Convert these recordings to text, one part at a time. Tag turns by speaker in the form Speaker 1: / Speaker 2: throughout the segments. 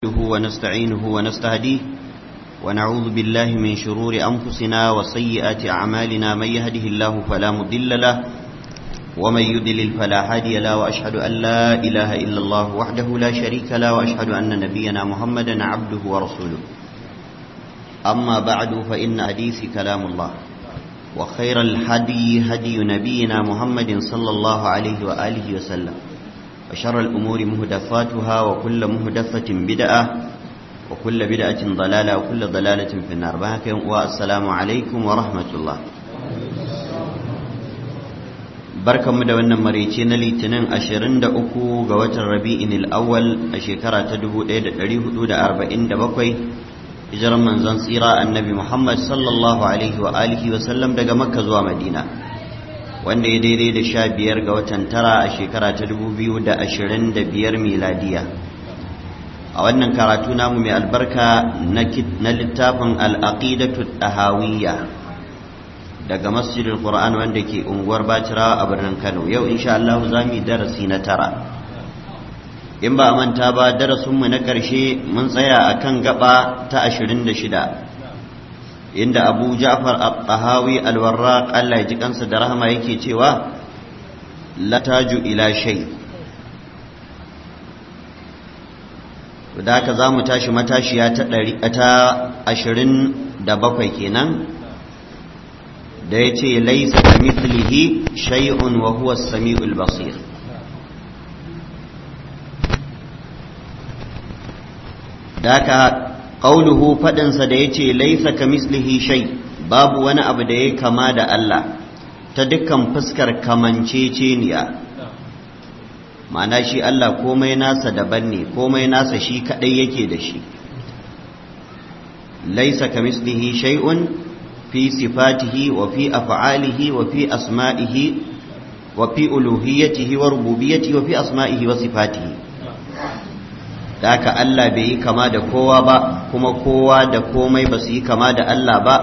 Speaker 1: نحمده ونستعينه ونستهديه ونعوذ بالله من شرور أنفسنا وسيئات أعمالنا من يهده الله فلا مضل له ومن يضلل فلا هادي له وأشهد أن لا إله إلا الله وحده لا شريك له وأشهد أن نبينا محمدا عبده ورسوله أما بعد فإن حديث كلام الله وخير الهدي هدي نبينا محمد صلى الله عليه وآله وسلم وشر الأمور مهدفاتها وكل مهدفة بدعة وكل بدعة ضلالة وكل ضلالة في النار بهك والسلام عليكم ورحمة الله barkan mu da wannan maraice na litinin 23 ga watan rabi'in al-awwal a shekara ta 1447 hijiran manzon tsira annabi Muhammad sallallahu alaihi wa alihi wa sallam daga makka zuwa madina wanda ya daidai da sha biyar ga watan tara a shekara ta dubu biyu da ashirin da biyar miladiya a wannan karatu namu mai albarka na littafin al'aqidatu ɗahawiyya daga masjidin qur'an wanda ke unguwar bacirawa a birnin kano yau insha Allah za mu yi darasi na tara in ba a manta ba darasinmu na ƙarshe mun tsaya a kan gaba ta ashirin da shida inda abu ja'far al-tahawi al-warraq Allah ya ji kansa da rahama yake cewa la taju ila shay da haka za mu tashi matashiya ta ɗari ta ashirin da bakwai kenan da ya ce laisa ka mithlihi shay'un wa huwa as-sami'ul basir da haka qauluhu faɗinsa da yace laisa kamislihi shay babu wani abu da ya kama da Allah ta dukkan fuskar kamanceceniya ma'ana shi Allah komai nasa daban ne komai nasa shi kadai yake da shi laisa kamislihi shay'un fi sifatihi wa fi af'alihi wa fi asma'ihi wa fi uluhiyyatihi wa rububiyyatihi wa fi asma'ihi wa sifatihi da haka Allah bai yi kama da kowa ba kuma kowa da komai ba su yi kama da Allah ba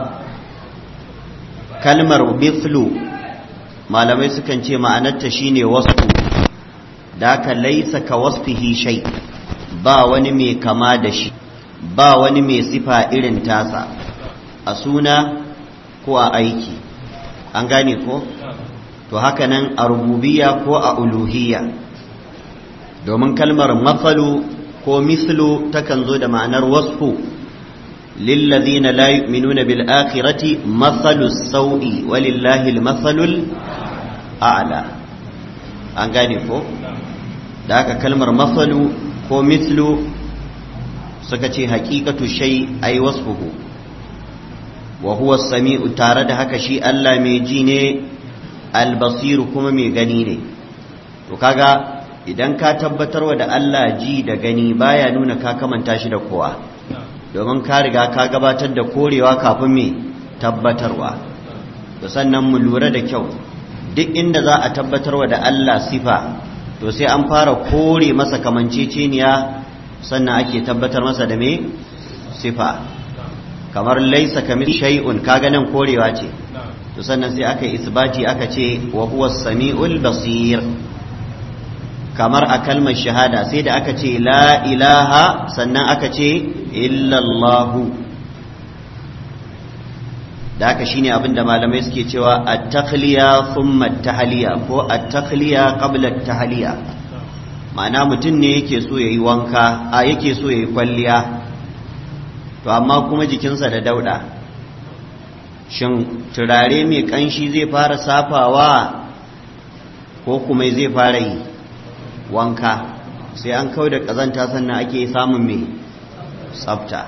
Speaker 1: kalmar mithlu malamai sukan ce ma'anarta shine wasfu da haka laisa ka wasfihi shay ba wani mai kama da shi ba wani mai sifa irin tasa a suna ko a aiki an gane ko to haka nan a rububiyya ko a uluhiyya domin kalmar matsalu ko mislu takan zo da ma'anar wasfu lillazina la yu'minuna bil akhirati mathalu sawi walillahi al mathalul a'la an gane ko da haka kalmar mathalu ko mislu suka ce haqiqatu shay ay wasfuhu wa huwa as-sami'u tare da haka shi Allah mai ji ne al-basir kuma mai gani ne to kaga idan ka tabbatarwa da Allah ji da gani baya nuna ka kamanta shi da kowa domin ka riga ka gabatar da korewa kafin me tabbatarwa da sannan mu lura da kyau duk inda za a tabbatarwa da Allah sifa to sai an fara kore masa kamanceceniya sannan ake tabbatar masa da me sifa kamar laisa kamil shay'un kaga nan korewa ce to sannan sai aka isbati aka ce wa huwa samiul basir kamar a kalmar shahada sai da aka ce la ilaha sannan aka ce illallahu da aka shine abin da malamai suke cewa at-takhliya thumma at-tahliya ko at-takhliya qabla at-tahliya ma'ana mutum ne yake so yayi wanka a yake so yayi kwalliya to amma kuma jikinsa da dauda shin turare mai kanshi zai fara safawa ko kuma zai fara yi wanka sai an kau da ƙazanta sannan ake samun mai tsafta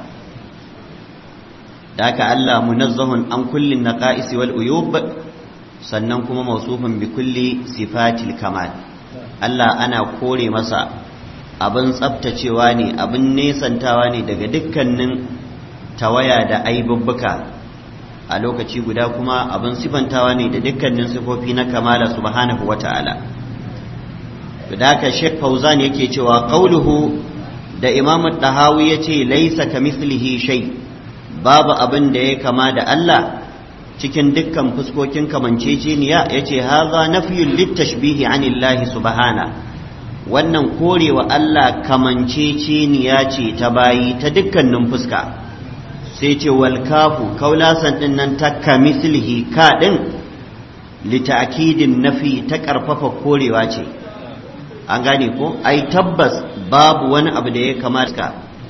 Speaker 1: da haka Allah munazzahun an kullin na ƙa'isi wal uyub sannan kuma mausufin bi kulli sifatil kamal Allah ana kore masa abin tsaftacewa ne abin nesantawa ne daga dukkanin tawaya da aibubbuka a lokaci guda kuma abin sifantawa ne da dukkanin sifofi na kamala subhanahu wa ta'ala da haka Sheikh Fauzan yake cewa qauluhu da Imam Dahawi yace laisa kamithlihi shay babu abin da ya kama da Allah cikin dukkan fuskokin kamanceceniya yace haza nafyun littashbihi anillahi subhana wannan korewa Allah kamanceceniya ce ta bayi ta dukkanin fuska sai ce wal kafu kaulasan din nan ta kamislihi ka din lita'kidin nafi ta karfafa korewa ce an gane ko ai tabbas babu wani abu da ya kamata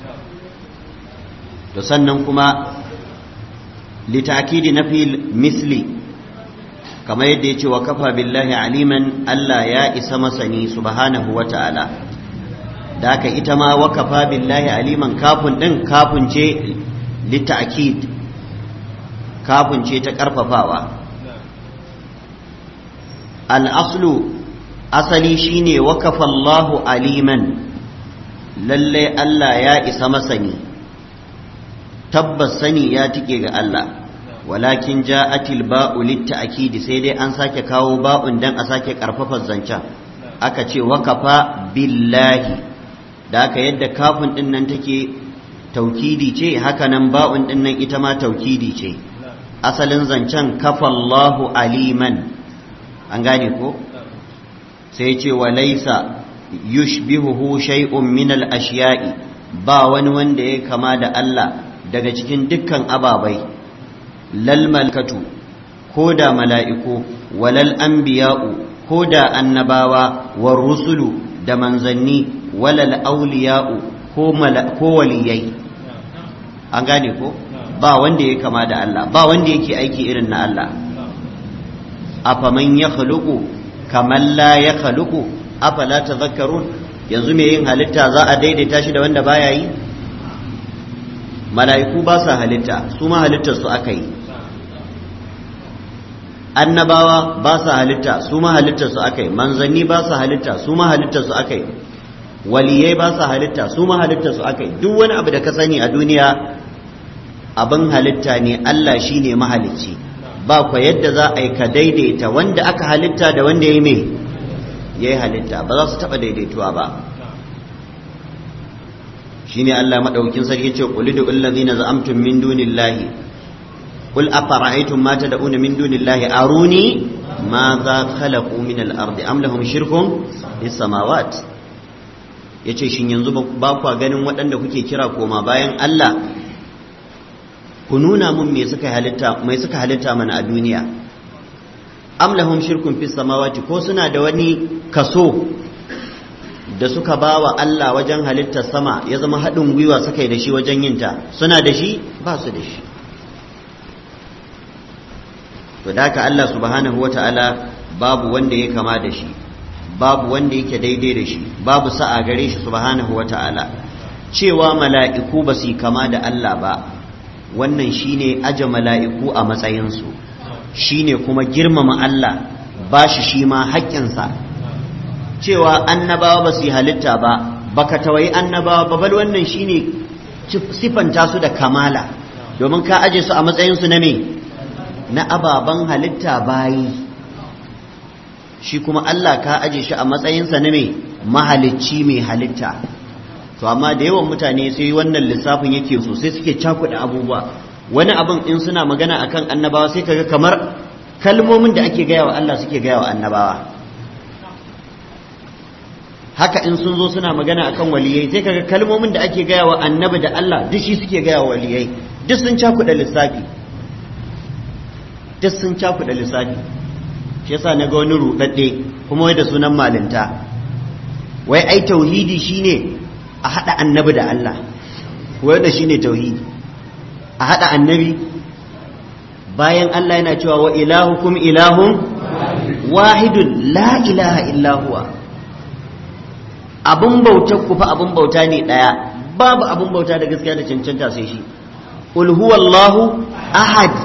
Speaker 1: to sannan kuma lita'kidi nafi misli kamar yadda ya ce wa kafa billahi aliman Allah ya isa masani subhanahu wa ta'ala da haka ita ma wa kafa billahi aliman kafin ɗin kafin ce litta'kid kafin ce ta ƙarfafawa al'aslu asali shine wa kafa Allahu aliman lallai Allah ya isa masani tabbas sani ya tike ga Allah walakin ja'atil ba'u litta'kidi sai dai an sake kawo ba'un dan a sake karfafa zancen aka ce wakafa billahi da aka yadda kafin din nan take taukidi ce haka nan ba'un din nan ita ma taukidi ce asalin zancen kafallahu aliman an gane ko sai ce wa laysa yushbihuhu shay'un min al-ashiya'i ba wani wanda ya kama da Allah daga cikin dukkan ababai lal malkatu ko da mala'iku walal anbiya'u ko da annabawa war rusulu da manzanni walal auliya'u ko ko waliyai an gane ko ba wanda ya kama da Allah ba wanda yake aiki irin na Allah afaman ya khaluqu kaman la ya khaluqu afala tadhakkarun yanzu me yin halitta za a daidaita shi da wanda baya yi mala'iku ba sa halitta su ma halittar su aka yi annabawa ba sa halitta su ma halittar su aka yi manzanni ba sa halitta su ma halittar su aka yi waliyai ba sa halitta su ma halittar su aka yi duk wani abu da ka sani a duniya abin halitta ne Allah shi ne mahalicci ba kwa yadda za a yi ka daidaita wanda aka halitta da wanda ya yi mai ya yi halitta ba za su taɓa daidaituwa ba shi ne Allah maɗaukin sarki ce ƙuli da ullazi na za'amtun min dunillahi قل أفرأيتم ما تدعون من دون الله أروني ماذا خلقوا من الأرض أم لهم شرك في السماوات yace shin yanzu ba kwa ganin waɗanda kuke kira koma bayan Allah ku nuna mun me suka halitta mai suka halitta mana a duniya am lahum shirkun fis samawati ko suna da wani kaso da suka bawa Allah wajen halittar sama ya zama haɗin gwiwa suka yi da shi wajen yinta suna da shi ba su da shi to da haka Allah subhanahu ta'ala babu wanda ya kama da shi babu wanda yake daidai da shi babu sa'a gare shi subhanahu ta'ala cewa mala'iku ba su kama da Allah ba wannan shine aje mala'iku a matsayinsu shine kuma girmama Allah ba shi shi ma haƙƙinsa cewa annabawa ba su halitta ba baka tawayi annabawa ba bal wannan shine sifanta su da kamala domin ka aje su a matsayinsu na me na ababen halitta bayi shi kuma Allah ka aje shi a matsayinsa na mai mahalicci mai halitta to amma da yawan mutane sai wannan lissafin yake so sai suke cakuɗa abubuwa wani abin in suna magana akan annabawa sai kaga kamar kalmomin da ake gaya wa Allah suke gaya wa annabawa haka in sun zo suna magana akan waliyai sai kaga kalmomin da ake gaya wa annabi da Allah duk shi suke gaya wa waliyai duk sun cakuɗa lissafi duk sun cakuɗa lissafi shi yasa na ga wani ruɗaɗɗe kuma wai da sunan malinta wai ai tauhidi shine a haɗa annabi da Allah wai da shine tauhidi a haɗa annabi bayan Allah yana cewa wa ilahukum ilahun wahidun la ilaha illa huwa abun bauta ku fa abun bauta ne ɗaya babu abun bauta da gaskiya da cancanta sai shi qul huwallahu ahad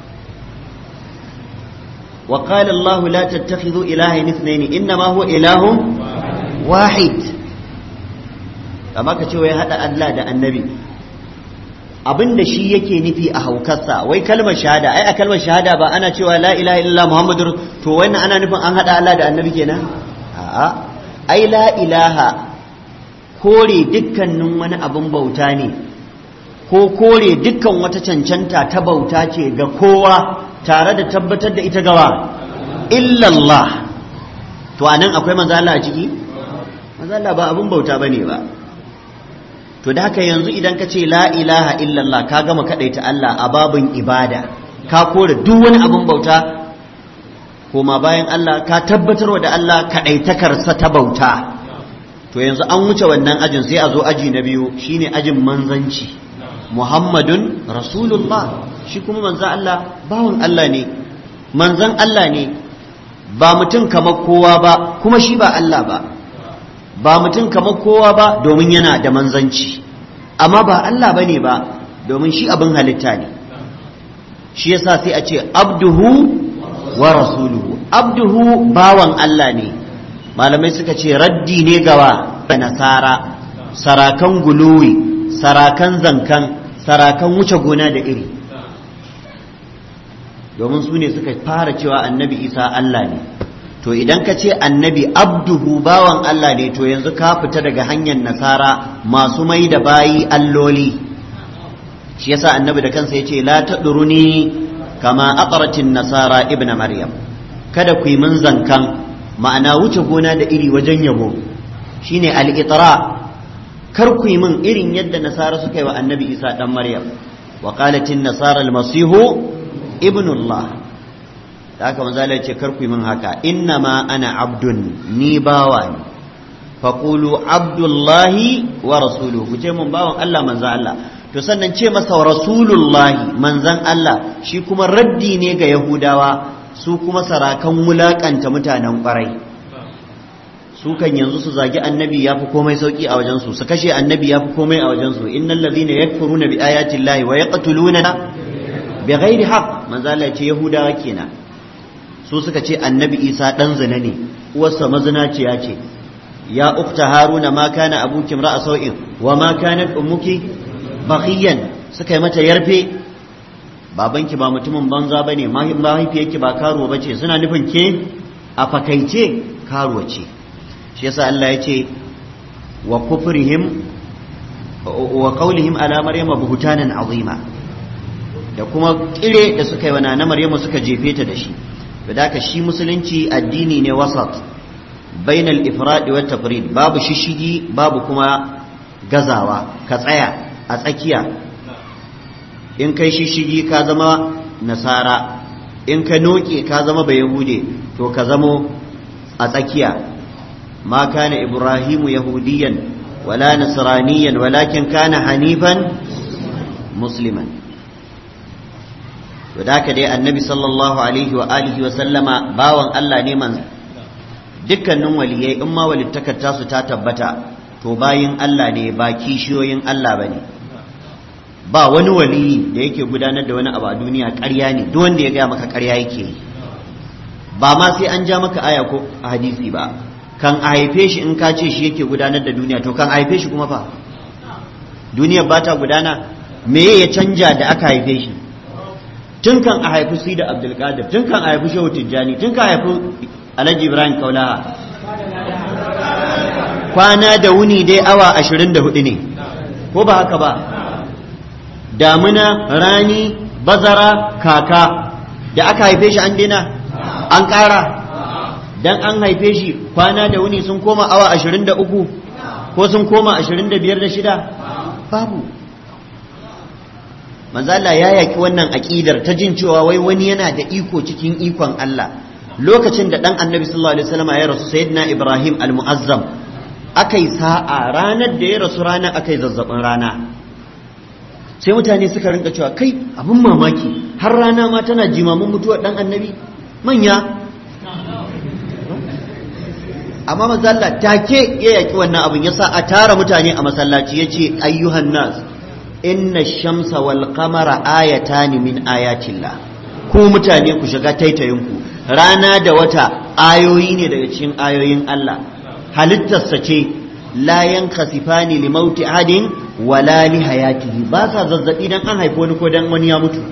Speaker 1: وقال الله لا تتخذوا إلهين اثنين إنما هو إله واحد amma ka ce wai haɗa Allah da annabi abin da shi yake nufi a haukarsa wai kalmar shahada ai a kalmar shahada ba ana cewa la ilaha illallah muhammadur to wannan ana nufin an haɗa Allah da annabi kenan a'a ai la ilaha kore dukkanin wani abin bauta ne ko kore dukkan wata cancanta ta bauta ce ga kowa tare da tabbatar da ita gawa illallah to anan akwai manzo Allah a ciki manzo Allah ba abin bauta bane ba to da haka yanzu idan ka ce la ilaha illallah ka gama kadaita Allah a babin ibada ka kore duk wani abin bauta koma bayan Allah ka tabbatarwa da Allah kadaitakarsa ta bauta to yanzu an wuce wannan ajin sai a zo aji na biyu shine ajin manzanci Muhammadun Rasulullah shi kuma manzan Allah bawan Allah ne manzan Allah ne ba mutum kamar kowa ba kuma shi ba Allah ba ba mutum kamar kowa ba domin yana da manzanci amma ba Allah bane ba domin shi abin halitta ne shi yasa sai a ce abduhu wa rasuluhu abduhu bawan Allah ne malamai suka ce raddi ne gawa da nasara sarakan guluwi sarakan zankan sarakan wuce gona da iri domin su ne suka fara cewa annabi isa Allah ne to idan ka ce annabi abduhu bawan Allah ne to yanzu ka fita daga hanyar nasara masu mai da bayi alloli shi yasa annabi da kansa ya ce la taɗuruni kama aqratin nasara ibna maryam kada ku yi min zankan ma'ana wuce gona da iri wajen yabo shine al-itra kar ku yi min irin yadda nasara suka yi wa annabi isa dan maryam wa qalatin nasara al-masihu ibnullah da haka manzo Allah ya ce kar ku yi min haka inna ma ana abdun ni bawa ne faqulu abdullahi wa rasuluhu ku ce mun bawan Allah manzo Allah to sannan ce masa rasulullahi manzan Allah shi kuma raddi ne ga yahudawa su kuma sarakan wulakanta mutanen kwarai su kan yanzu su zagi annabi ya fi komai sauki a wajensu su kashe annabi ya fi komai a wajensu innal ladhina yakfuruna bi ayati llahi wa yaqtuluna bi ghairi haqq manzo Allah ce yahudawa kenan su suka ce annabi Isa dan zina ne uwarsa mazinaciya ce ya ukta haruna ma kana abuki ra'a sau'in wa ma kanat ummuki baghiyan suka yi mata yarfe babanki ba mutumin banza bane mahaifiyarki ba karuwa bace suna nufin ke a fakaice karuwa ce shi yasa Allah ya ce wa kufrihim wa qawlihim ala maryama buhtanan azima da kuma kire da suka yi wa na maryamu suka jefe ta da shi da haka shi musulunci addini ne wasat bainal ifrad wa tafrid babu shishigi babu kuma gazawa ka tsaya a tsakiya in kai shishigi ka zama nasara in ka noke ka zama bayahude to ka zamo a tsakiya ma kana ibrahimu yahudiyan wala nasraniyan walakin kana hanifan musliman to da dai annabi sallallahu alaihi wa alihi wa sallama bawan Allah ne man dukkanin waliyai in ma walittakar tasu ta tabbata to bayin Allah ne ba kishiyoyin Allah bane ba wani waliyi da yake gudanar da wani abu a duniya ƙarya ne duk wanda ya gaya maka ƙarya yake yi ba ma sai an ja maka aya ko a hadisi ba kan a haife shi in ka ce shi yake gudanar da duniya to kan a haife shi kuma fa duniyar ba ta gudana me ya canja da aka haife shi tun kan a haifi sida abdulkadir tun kan a haifi shehu tijjani tun kan a haifi alhaji ibrahim kaulaha kwana da wuni dai awa ashirin da hudu ne ko ba haka ba damuna rani bazara kaka da aka haife shi an dina an ƙara dan an haife shi kwana da wuni sun koma awa ashirin da uku ko sun koma ashirin da biyar da shida babu manzala ya yaki wannan aƙidar ta jin cewa wai wani yana da iko cikin ikon Allah lokacin da ɗan annabi sallallahu alaihi wasallam ya rasu sayyidina ibrahim al-mu'azzam akai sa'a ranar da ya rasu ranar akai zazzabin rana sai mutane suka rinka cewa kai abin mamaki har rana ma tana jimamin mutuwar ɗan annabi manya amma mazalla take ya yaki wannan abin yasa a tara mutane a masallaci yace ayyuhan nas inna shamsa wal qamara ayatan min ayatillah ku mutane ku shiga taitayinku rana da wata ayoyi ne daga cikin ayoyin Allah halittarsa ce la yankasifani li mauti adin wala li hayatihi ba sa zazzabi dan an haifi wani ko dan wani ya mutu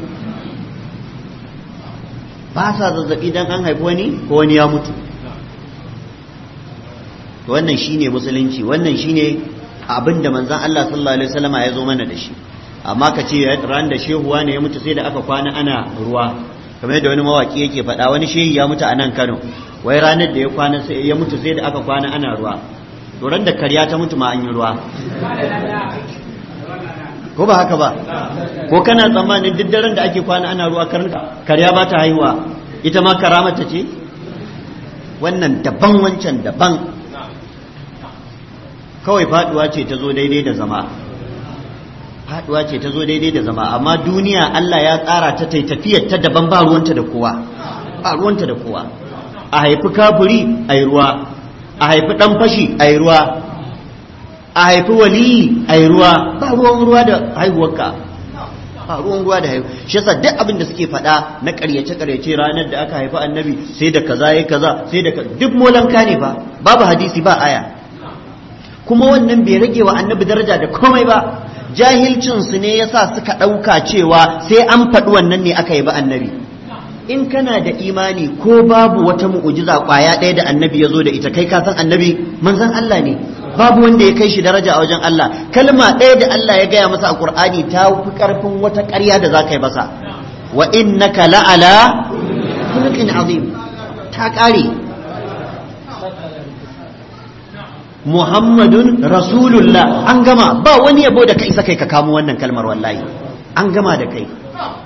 Speaker 1: ba sa zazzabi dan an haifi wani ko wani ya mutu wannan shine musulunci wannan shine abin da manzon Allah sallallahu alaihi wasallama ya zo mana da shi amma ka ce ran da shehuwa ne ya mutu sai da aka kwana ana ruwa kamar yadda wani mawaki yake faɗa wani shehi ya mutu a nan Kano wai ranar da ya kwana sai ya mutu sai da aka kwana ana ruwa to da karya ta mutu ma an yi ruwa ko ba haka ba ko kana tsammanin duk daren da ake kwana ana ruwa karya ba ta haihuwa ita ma karamata ce wannan daban wancan daban kawai faduwa ce ta zo daidai da zama faduwa ce ta zo daidai da zama amma duniya Allah ya tsara ta tai tafiyar ta daban ba ruwanta da kowa ba ruwanta da kowa a haifi kafiri a ruwa a haifi dan fashi a ruwa a haifi waliyi a ruwa ba ruwan ruwa da haihuwarka ba ruwan ruwa da haihuwa shi yasa duk abin da suke faɗa na ƙaryace ƙaryace ranar da aka haifi annabi sai da kaza ya kaza sai da duk molanka ne ba babu hadisi ba aya kuma wannan bai rage wa annabi daraja da komai ba jahilcinsu ne yasa suka ɗauka cewa sai an faɗi wannan ne aka yi ba annabi in kana da imani ko babu wata mu'ujiza ƙwaya ɗaya da annabi ya zo da ita kai ka san annabi manzon Allah ne babu wanda ya kai shi daraja a wajen Allah kalma ɗaya da Allah ya gaya masa a Qur'ani ta fi ƙarfin wata ƙarya da za ka yi masa wa innaka la'ala khuluqin azim ta ƙare Muhammadun Rasulullah an gama ba wani yabo da kai isa kai ka kamo wannan kalmar wallahi an gama da kai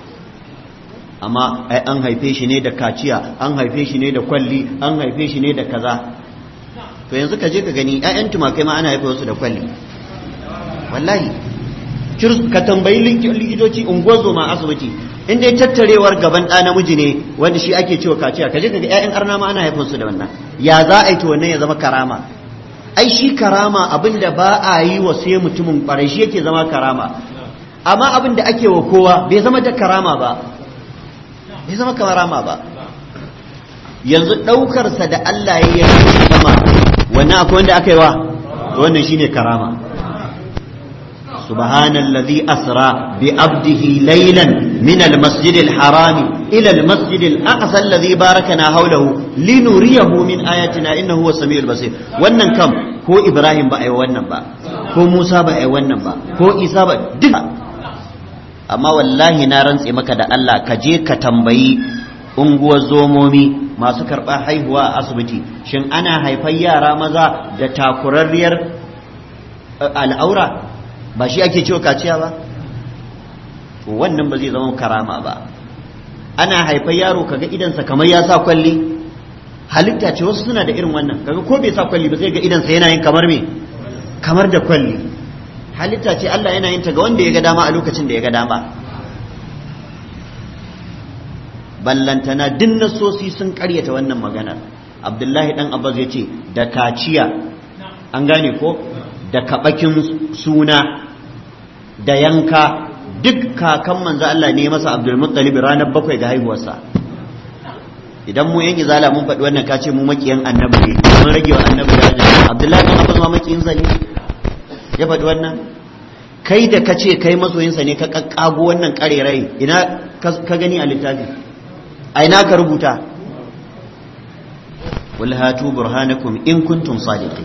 Speaker 1: amma ai an haife shi ne da kaciya an haife shi ne da kwalli an haife shi ne da kaza to yanzu ka je ka gani ƴaƴan tumakai ma ana haife wasu da kwalli wallahi ka tambayi likitoci unguwar zoma asibiti in dai tattarewar gaban ɗa namiji ne wanda shi ake cewa kaciya ka je ka ga ƴaƴan arna ma ana haifar su da wannan ya za a yi to wannan ya zama karama ai shi karama abin da ba a yi wa sai mutumin ƙwarai shi yake zama karama amma abin da ake wa kowa bai zama da karama ba bai zama karama ba yanzu ɗaukarsa da Allah ya yi sama wannan akwai wanda aka yi wa wannan shine karama subhanallazi asra bi abdihi laylan min almasjid alharam ila almasjid alaqsa alladhi barakana hawlahu linuriyahu min ayatina innahu huwas samiul basir wannan kam ko ibrahim ba ai wannan ba ko musa ba ai wannan ba ko isa ba duk amma wallahi na rantse maka da Allah ka je ka tambayi unguwar zomomi masu karɓar haihuwa a asibiti shin ana haifar yara maza da takurarriyar al'aura ba shi ake cewa kaciya ba to wannan ba zai zama karama ba ana haifar yaro kaga idansa kamar ya sa kwalli halitta ce wasu suna da irin wannan kaga ko bai sa kwalli ba zai ga idansa yana yin kamar me kamar da kwalli halitta ce Allah yana yin ta ga wanda ya ga dama a lokacin da ya ga dama ballantana duk nasosi sun karyata wannan maganar abdullahi dan abbas ya ce da kaciya an gane ko da kabakin suna da yanka duk kakan manzo Allah ne masa abdul muttalib ranar bakwai ga haihuwarsa idan mu yan izala mun faɗi wannan kace mu makiyan annabi ne mun rage wa annabi daraja abdullahi dan abbas ma makiyin sa ne ya faɗi wannan kai da kace kai masoyinsa ne ka kakkago wannan karerai ina ka gani a littafi a ina ka rubuta wal hatu burhanakum in kuntum sadiqin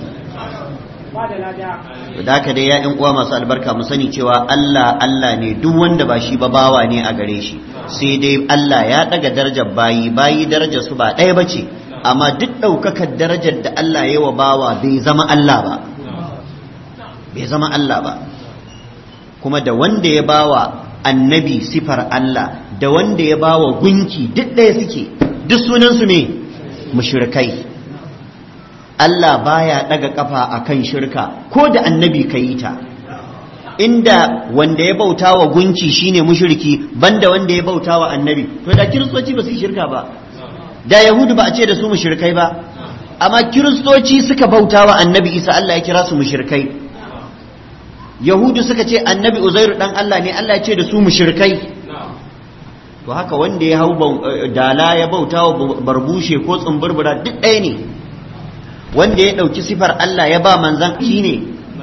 Speaker 1: da ka dai ya uwa masu albarka mu sani cewa Allah Allah ne duk wanda ba shi ba bawa ne a gare shi sai dai Allah ya daga darajar bayi bayi darajar su ba ɗaya bace amma duk ɗaukakar darajar da Allah ya wa bawa bai zama Allah ba bai zama Allah ba kuma da wanda ya bawa annabi sifar Allah da wanda ya bawa gunki duk ɗaya suke duk sunansu ne mushrikai Allah baya ɗaga kafa akan shirka ko da annabi ka yi ta inda wanda ya bauta wa gunki shine mushriki banda wanda ya bauta wa annabi to da kiristoci ba su yi shirka ba da yahudu ba a ce da su mushrikai ba amma kiristoci suka bauta wa annabi isa Allah ya kira su mushrikai yahudu suka ce annabi uzairu dan Allah ne Allah ya ce da su mushrikai to haka wanda ya hau dala ya bauta wa barbushe ko tsumburbura duk ɗaya ne wanda ya ɗauki sifar Allah ya ba manzan shi ne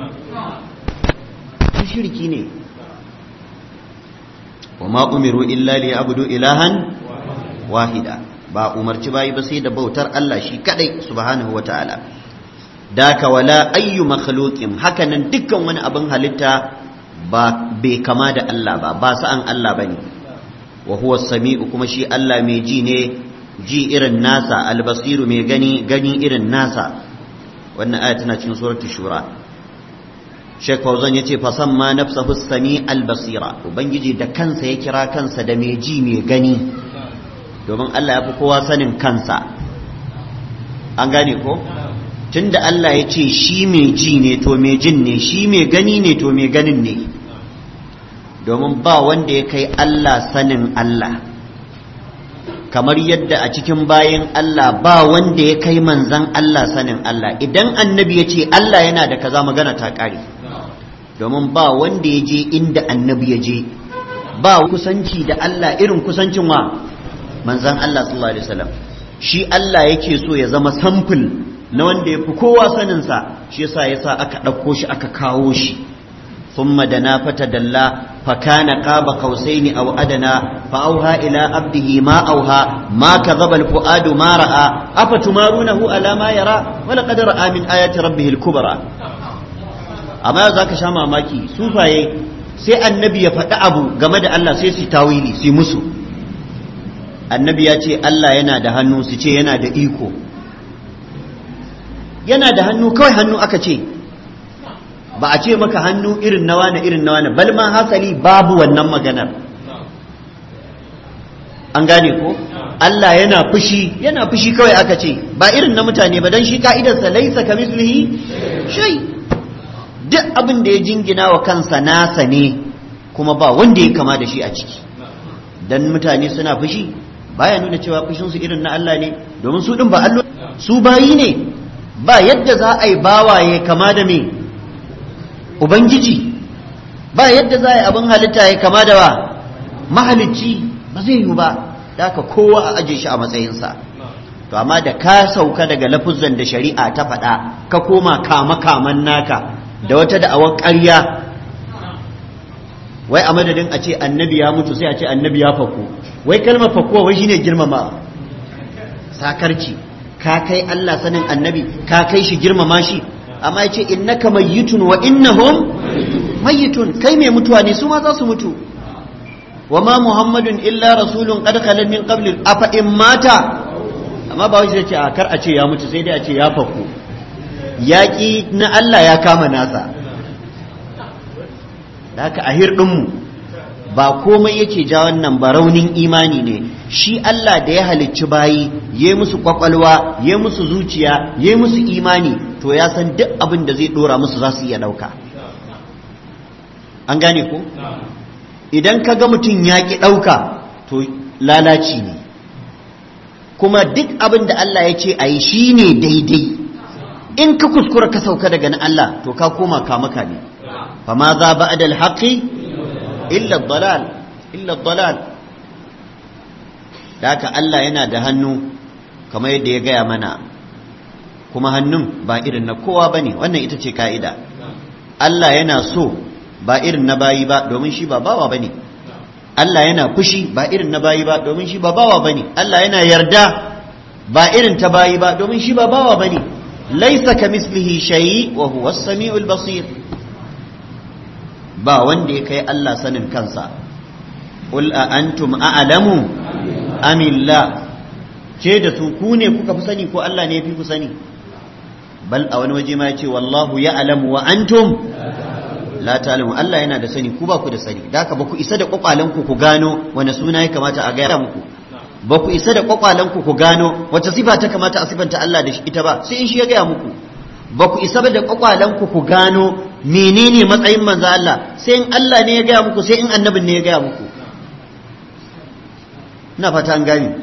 Speaker 1: shirki ne wa ma umiru illa li abudu ilahan wahida ba umarci bayi ba sai da bautar Allah shi kadai subhanahu wata'ala daka wala ayyu makhluqin hakanan dukkan wani abin halitta ba bai kama da Allah ba ba sa'an Allah bane wa huwa sami'u kuma shi Allah mai ji ne ji irin nasa albasiru mai gani gani irin nasa wa wannan aya tana cikin suratul shura Sheikh Fauzan yace fasamma nafsahu sami al-basira ubangiji da kansa ya kira kansa da mai ji mai gani domin Allah ya fi kowa sanin kansa an gane ko tunda Allah ya ce shi mai ji ne to mai jin ne shi mai gani ne to mai ganin ne domin ba wanda ya kai Allah sanin Allah kamar yadda a cikin bayan Allah ba wanda ya kai manzan Allah sanin Allah idan annabi ya ce Allah yana da kaza magana ta ƙare domin ba wanda ya je inda annabi ya je ba kusanci da Allah irin kusancin wa manzan Allah sallallahu alaihi wasallam shi Allah yake so ya zama sample na wanda ya fi kowa saninsa shi yasa yasa aka ɗauko shi aka kawo shi ثم دنا فتدلى فكان قاب قوسين أو أدنى فأوها إلى عبده ما أوها ما كذب الفؤاد ما رأى أفتمارونه على ما يرى ولقد رأى من آيات ربه الكبرى أما ذاك شاما ماكي سوفاي sai annabi ya faɗi abu game da Allah sai su tawili su musu annabi ya ce Allah yana da hannu su ce yana da iko yana da hannu kawai hannu aka ce ba a ce maka hannu irin nawa na irin nawa na bal ma hasali babu wannan maganar an gane ko Allah yana fushi yana fushi kawai aka ce ba irin na mutane ba dan shi ka'idarsa laisa kamislihi shay duk abin da ya jingina wa kansa nasa ne kuma ba wanda ya kama da shi a ciki dan mutane suna fushi baya nuna cewa fushin su irin na Allah ne domin su din ba Allah su bayi ne ba yadda za a yi bawaye kama da me ubangiji ba yadda za a yi abin halitta ya kama da wa mahalicci ba zai yi ba da ka kowa a aje shi a matsayinsa to amma da ka sauka daga lafuzan da shari'a ta faɗa ka koma kama kaman naka da wata da'awar ƙarya wai a madadin a ce annabi ya mutu sai a ce annabi ya fako wai kalmar fakuwa wai shine girmama sakarci ka kai Allah sanin annabi ka kai shi girmama shi amma yace innaka mayyitun wa innahum mayyitun kai mai mutuwa ne su ma za su mutu wa ma muhammadun illa rasulun qad khala min qabli afa in mata amma ba wai ce a kar a ce ya mutu sai dai a ce ya faku yaki na Allah ya kama nasa da haka a hirɗinmu ba komai yake ja wannan ba raunin imani ne shi Allah da ya halicci bayi ya musu kwakwalwa ya musu zuciya ya musu imani to ya san duk abin da zai dora musu za su iya ɗauka an gane ko idan ka ga mutum ya ƙi ɗauka to lalaci ne kuma duk abin da Allah ya ce a yi shi ne daidai in ka kuskura ka sauka daga na Allah to ka koma kamaka ne fa ma za ba adal haƙi illa dalal illa dalal da haka Allah yana da hannu kamar yadda ya gaya mana kuma hannun ba irin na kowa ba ne wannan ita ce ka'ida Allah yana so ba irin na bayi ba domin shi ba bawa ba ne Allah yana fushi ba irin na bayi ba domin shi ba bawa ba ne Allah yana yarda ba irin ta bayi ba domin shi ba bawa ba ne laisa ka mislihi shayi wa huwa samiul basir ba wanda ya kai Allah sanin kansa qul a antum a'lamu amillah ce da su ku ne kuka fi sani ko Allah ne ya fi ku sani bal a wani waje ma ya ce wallahu ya'lamu wa antum la ta'lamu Allah yana da sani ku ba ku da sani da haka ba ku isa da kwakwalen ku ku gano wani suna ya kamata a gaya muku ba ku isa da kwakwalen ku ku gano wata sifa ta kamata a sifanta Allah da ita ba sai in shi ya gaya muku ba ku isa da kwakwalen ku ku gano menene matsayin manzo Allah sai in Allah ne ya gaya muku sai in annabin ne ya gaya muku ina fata an gani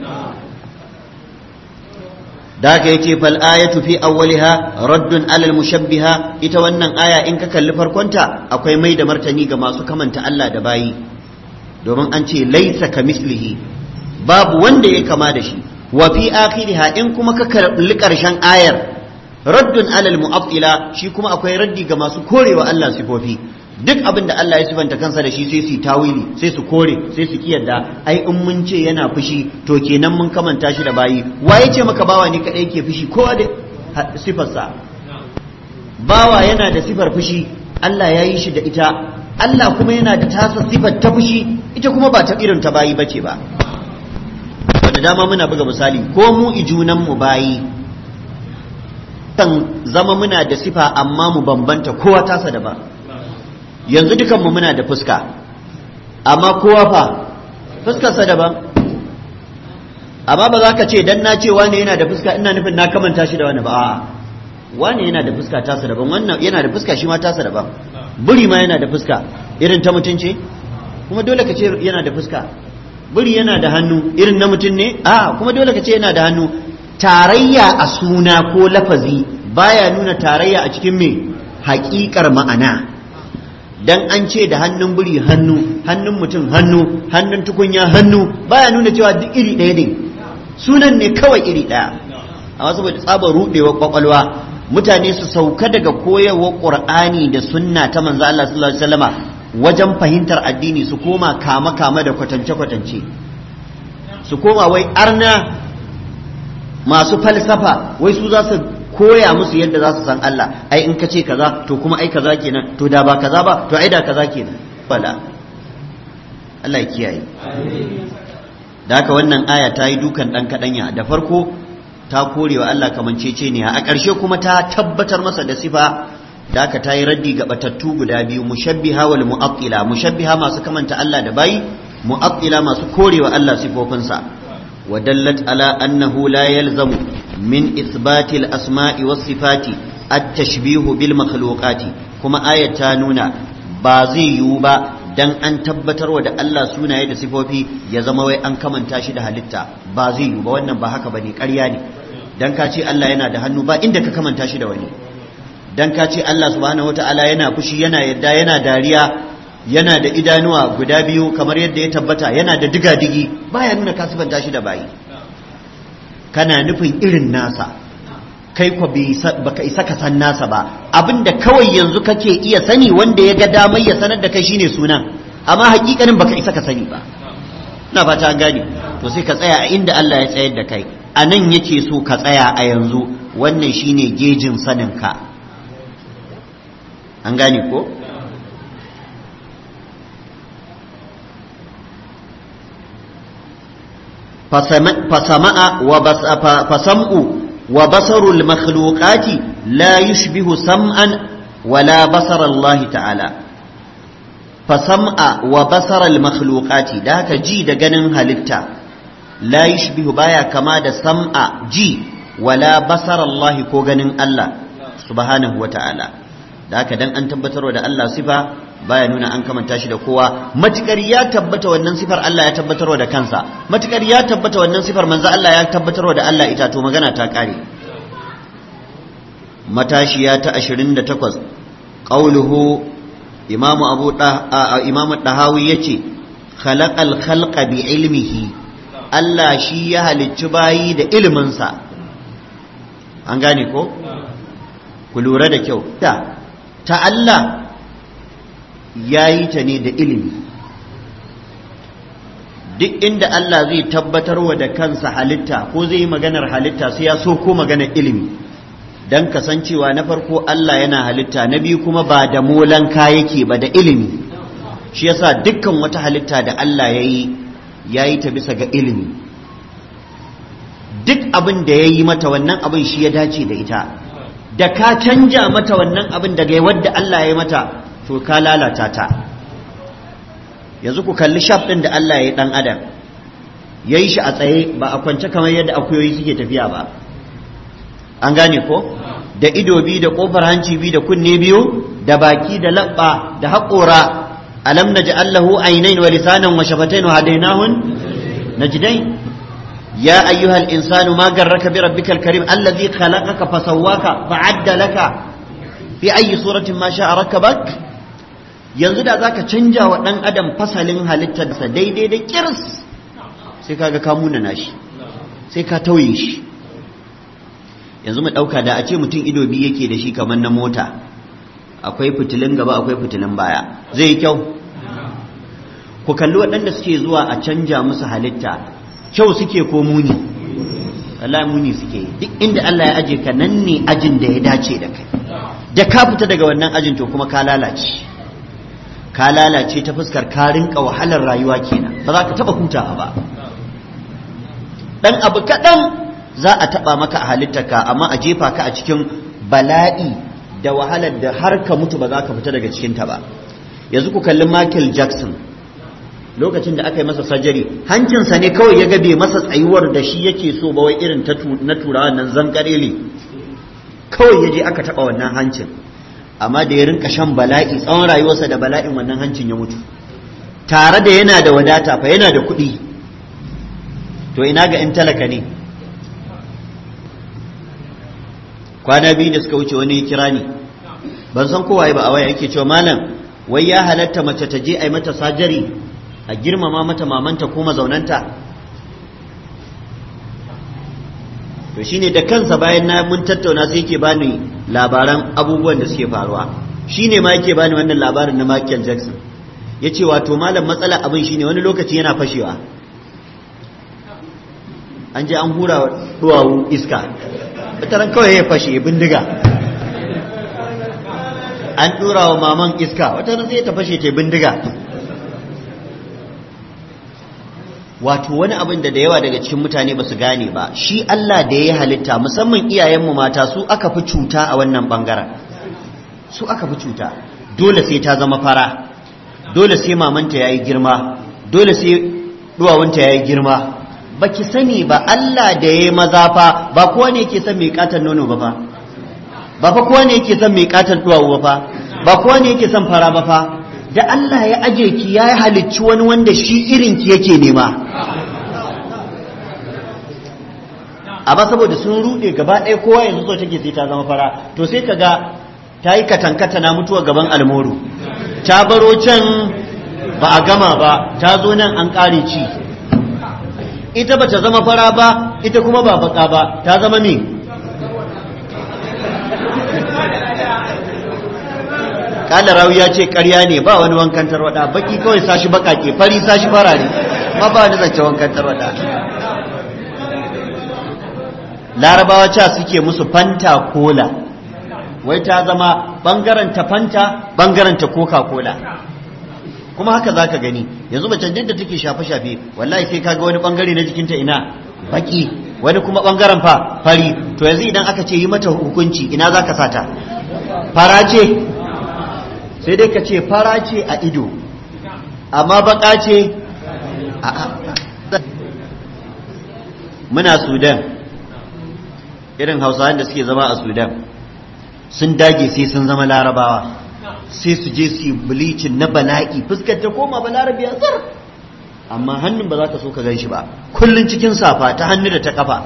Speaker 1: da haka yace fal ayatu fi awwaliha raddun alal mushabbiha ita wannan aya in ka kalli farkonta akwai mai da martani ga masu kamanta Allah da bayi domin an ce laisa kamislihi babu wanda ya kama da shi wa fi akhiriha in kuma ka kalli karshen ayar raddun alal mu'attila shi kuma akwai raddi ga masu korewa Allah sifofi duk abin da Allah ya sifanta kansa da shi sai su tawili sai su kore sai su kiyarda ai in mun ce yana fushi to kenan mun kamanta shi da bayi waye ce maka bawa ne kadai yake fushi kowa da sifarsa bawa yana da sifar fushi Allah ya yi shi da ita Allah kuma yana da tasa sifar ta fushi ita kuma ba ta irin ta bayi bace ba da dama muna buga misali ko mu ijunan mu bayi kan zama muna da sifa amma mu bambanta kowa tasa daban yanzu dukanmu muna da fuska amma kowa fa fuskarsa daban amma ba za ka ce dan na ce wane yana da fuska ina nufin na kamanta shi da wani ba a'a wane yana da fuska tasa daban wannan yana da fuska shi ma tasa daban buri ma yana da fuska irin ta mutum ce kuma dole ka ce yana da fuska buri yana da hannu irin na mutum ne a kuma dole ka ce yana da hannu tarayya a suna ko lafazi baya nuna tarayya a cikin me haƙiƙar ma'ana dan an ce da hannun buri hannu hannun mutum hannu hannun tukunya hannu baya nuna cewa duk iri ɗaya ne sunan ne kawai iri ɗaya amma saboda tsabar ruɗewar kwakwalwa mutane su sauka daga koyarwar qur'ani da sunna ta manzo Allah sallallahu alaihi wasallama wajen fahimtar addini su koma kama kama da kwatance kwatance su koma wai arna masu falsafa wai su za su koya musu yadda za su san Allah ai in ka ce kaza to kuma ai kaza kenan to da ba kaza ba to ai da kaza kenan bala Allah ya kiyaye da haka wannan aya ta yi dukan dan kadanya da farko ta korewa Allah kamanceceniya a ƙarshe kuma ta tabbatar masa da sifa da aka ta yi raddi ga batattu guda biyu mushabbiha wal mu'attila mushabbiha masu kamanta Allah da bayi mu'attila masu korewa Allah sifofinsa wa dallat ala annahu la yalzamu min ithbati al asma'i was sifati at tashbihu bil makhluqati kuma ayat ta nuna ba zai yiwu ba dan an tabbatarwa da Allah sunaye da sifofi ya zama wai an kamanta shi da halitta ba zai yiwu ba wannan ba haka bane ƙarya ne dan ka ce Allah yana da hannu ba inda ka kamanta shi da wani dan ka ce Allah subhanahu wataala yana fushi yana yadda yana dariya yana da idanuwa guda biyu kamar yadda ya tabbata yana da diga-digi baya nuna ka sifanta shi da bayi kana nufin irin nasa kai kwa baka isa ka san nasa ba abinda kawai yanzu kake iya sani wanda ya ga damar ya sanar da kai shine sunan amma hakikanin baka isa ka sani ba na fata gane to sai ka tsaya a inda Allah ya tsayar da kai a nan yake so ka tsaya a yanzu wannan shine gejin sanin ka an gane ko fasama'a wa fasam'u wa basarul makhluqati la yushbihu sam'an wala basar Allah ta'ala fasam'a wa basaral makhluqati da haka ji da ganin halitta la yushbihu baya kama da sam'a ji wala basar Allah ko ganin Allah subhanahu wa ta'ala da haka dan an tabbatarwa da Allah sifa baya nuna an kamanta shi da kowa matukar ya tabbata wannan sifar Allah ya tabbatarwa da kansa matukar ya tabbata wannan sifar manzo Allah ya tabbatarwa da Allah ita to magana ta kare matashiya ta 28 qauluhu imamu abu da imamu dahawi yace khalaqal khalqa bi ilmihi Allah shi ya halicci bayi da iliminsa an gane ko ku lura da kyau da ta Allah ya yi ta ne da ilimi duk inda Allah zai tabbatarwa da kansa halitta ko zai yi maganar halitta sai ya so ko maganar ilimi don kasancewa na farko Allah yana halitta na biyu kuma ba da molanka yake ba da ilimi shi yasa dukkan wata halitta da Allah ya yi ya yi ta bisa ga ilimi duk abin da ya yi mata wannan abin shi ya dace da ita da ka canja mata wannan abin daga wadda Allah ya yi mata to ka lalata ta yanzu ku kalli shaf ɗin da Allah ya yi ɗan adam ya yi shi a tsaye ba a kwance kamar yadda akuyoyi suke tafiya ba an gane ko da ido biyu da ƙofar hanci biyu da kunne biyu da baki da laɓa da haƙora alam na allahu ainain wa lisanan wa shafatain wa hadainahun najdain ya ayyuhal insanu ma garraka bi rabbikal karim allazi khalaqaka fasawwaka fa'addalaka fi ayi suratin ma sha'a rakabak yanzu da zaka canja wa dan adam fasalin halittarsa daidai da kirs sai kaga ka munana shi sai ka tauye shi yanzu mu dauka da a ce mutum ido biyu yake da shi kamar na mota akwai fitilin gaba akwai fitilin baya zai yi kyau ku kalli waɗanda suke zuwa a canja musu halitta kyau suke ko muni Allah muni suke duk inda Allah ya aje ka nan ne ajin da ya dace da kai da ka fita daga wannan ajin to kuma ka lalace ka lalace ta fuskar ka rinka wahalar rayuwa kenan ba za ka taba hutawa ba dan abu kaɗan za a taba maka a halittarka amma a jefa ka a cikin bala'i da wahalar da har ka mutu ba za ka fita daga cikinta ba yanzu ku kalli Michael Jackson lokacin da aka yi masa sajari hancinsa ne kawai ya gabe masa tsayuwar da shi yake so ba wai irin na turawa nan zankarele kawai ya je aka taɓa wannan hancin amma da ya rinka shan bala'i tsawon rayuwarsa da bala'in wannan hancin ya mutu tare da yana da wadata fa yana da kuɗi to ina ga in talaka ne kwana biyu da suka wuce wani ya kira ni ban san kowaye ba a waya yake cewa malam wai ya halatta mace ta je a yi mata sajari a girmama mata mamanta ko mazaunanta to shine da kansa bayan na mun tattauna sai yake bani labaran abubuwan da suke faruwa shine ma yake bani wannan labarin na Michael Jackson yace wato malam matsala abin shine wani lokaci yana fashewa an je an hura duwawu iska bitaran kawai ya fashe ya bindiga an dura wa maman iska wata sai ta fashe ta bindiga wato wani abin da da yawa daga cikin mutane ba su gane ba shi Allah da ya halitta musamman iyayenmu mata su aka fi cuta a wannan bangaren su aka fi cuta dole sai ta zama fara dole sai mamanta ya yi girma dole sai duwawunta ya yi girma ba ki sani ba Allah da ya yi maza fa ba kowa ne yake son mai katon nono ba fa ba fa kowa ne yake son mai katon duwawu ba fa ba kowa ne yake son fara ba fa da Allah ya aje ki ya halicci wani wanda shi irin ki yake nema amma saboda sun rude gaba ɗaya kowa yanzu so take sai ta zama fara to sai ka ga ta yi katankata na mutuwa gaban almoru ta baro can ba a gama ba ta zo nan an ƙare ci ita ba ta zama fara ba ita kuma ba baka ba ta zama me kala rawi ya ce karya ne ba wani wankan tarwada baki kawai sashi bakake fari sashi farare ma ba wani zance wankan tarwada larabawa ca suke musu fanta cola wai ta zama bangaren ta fanta bangaren ta coca cola kuma haka za ka gani yanzu macen da take shafe-shafe wallahi sai kaga wani bangare na jikinta ina baki wani kuma bangaren fa fari to yanzu idan aka ce yi mata hukunci ina za ka sata fara ce sai dai ka ce fara ce a ido amma baka ce a muna sudan irin hausawan da suke zama a sudan sun dage sai sun zama larabawa sai su je su yi bilicin na bala'i fuskar ta koma balarabiya zar amma hannun ba za ka so ka gan shi ba kullum cikin safa ta hannu da ta kafa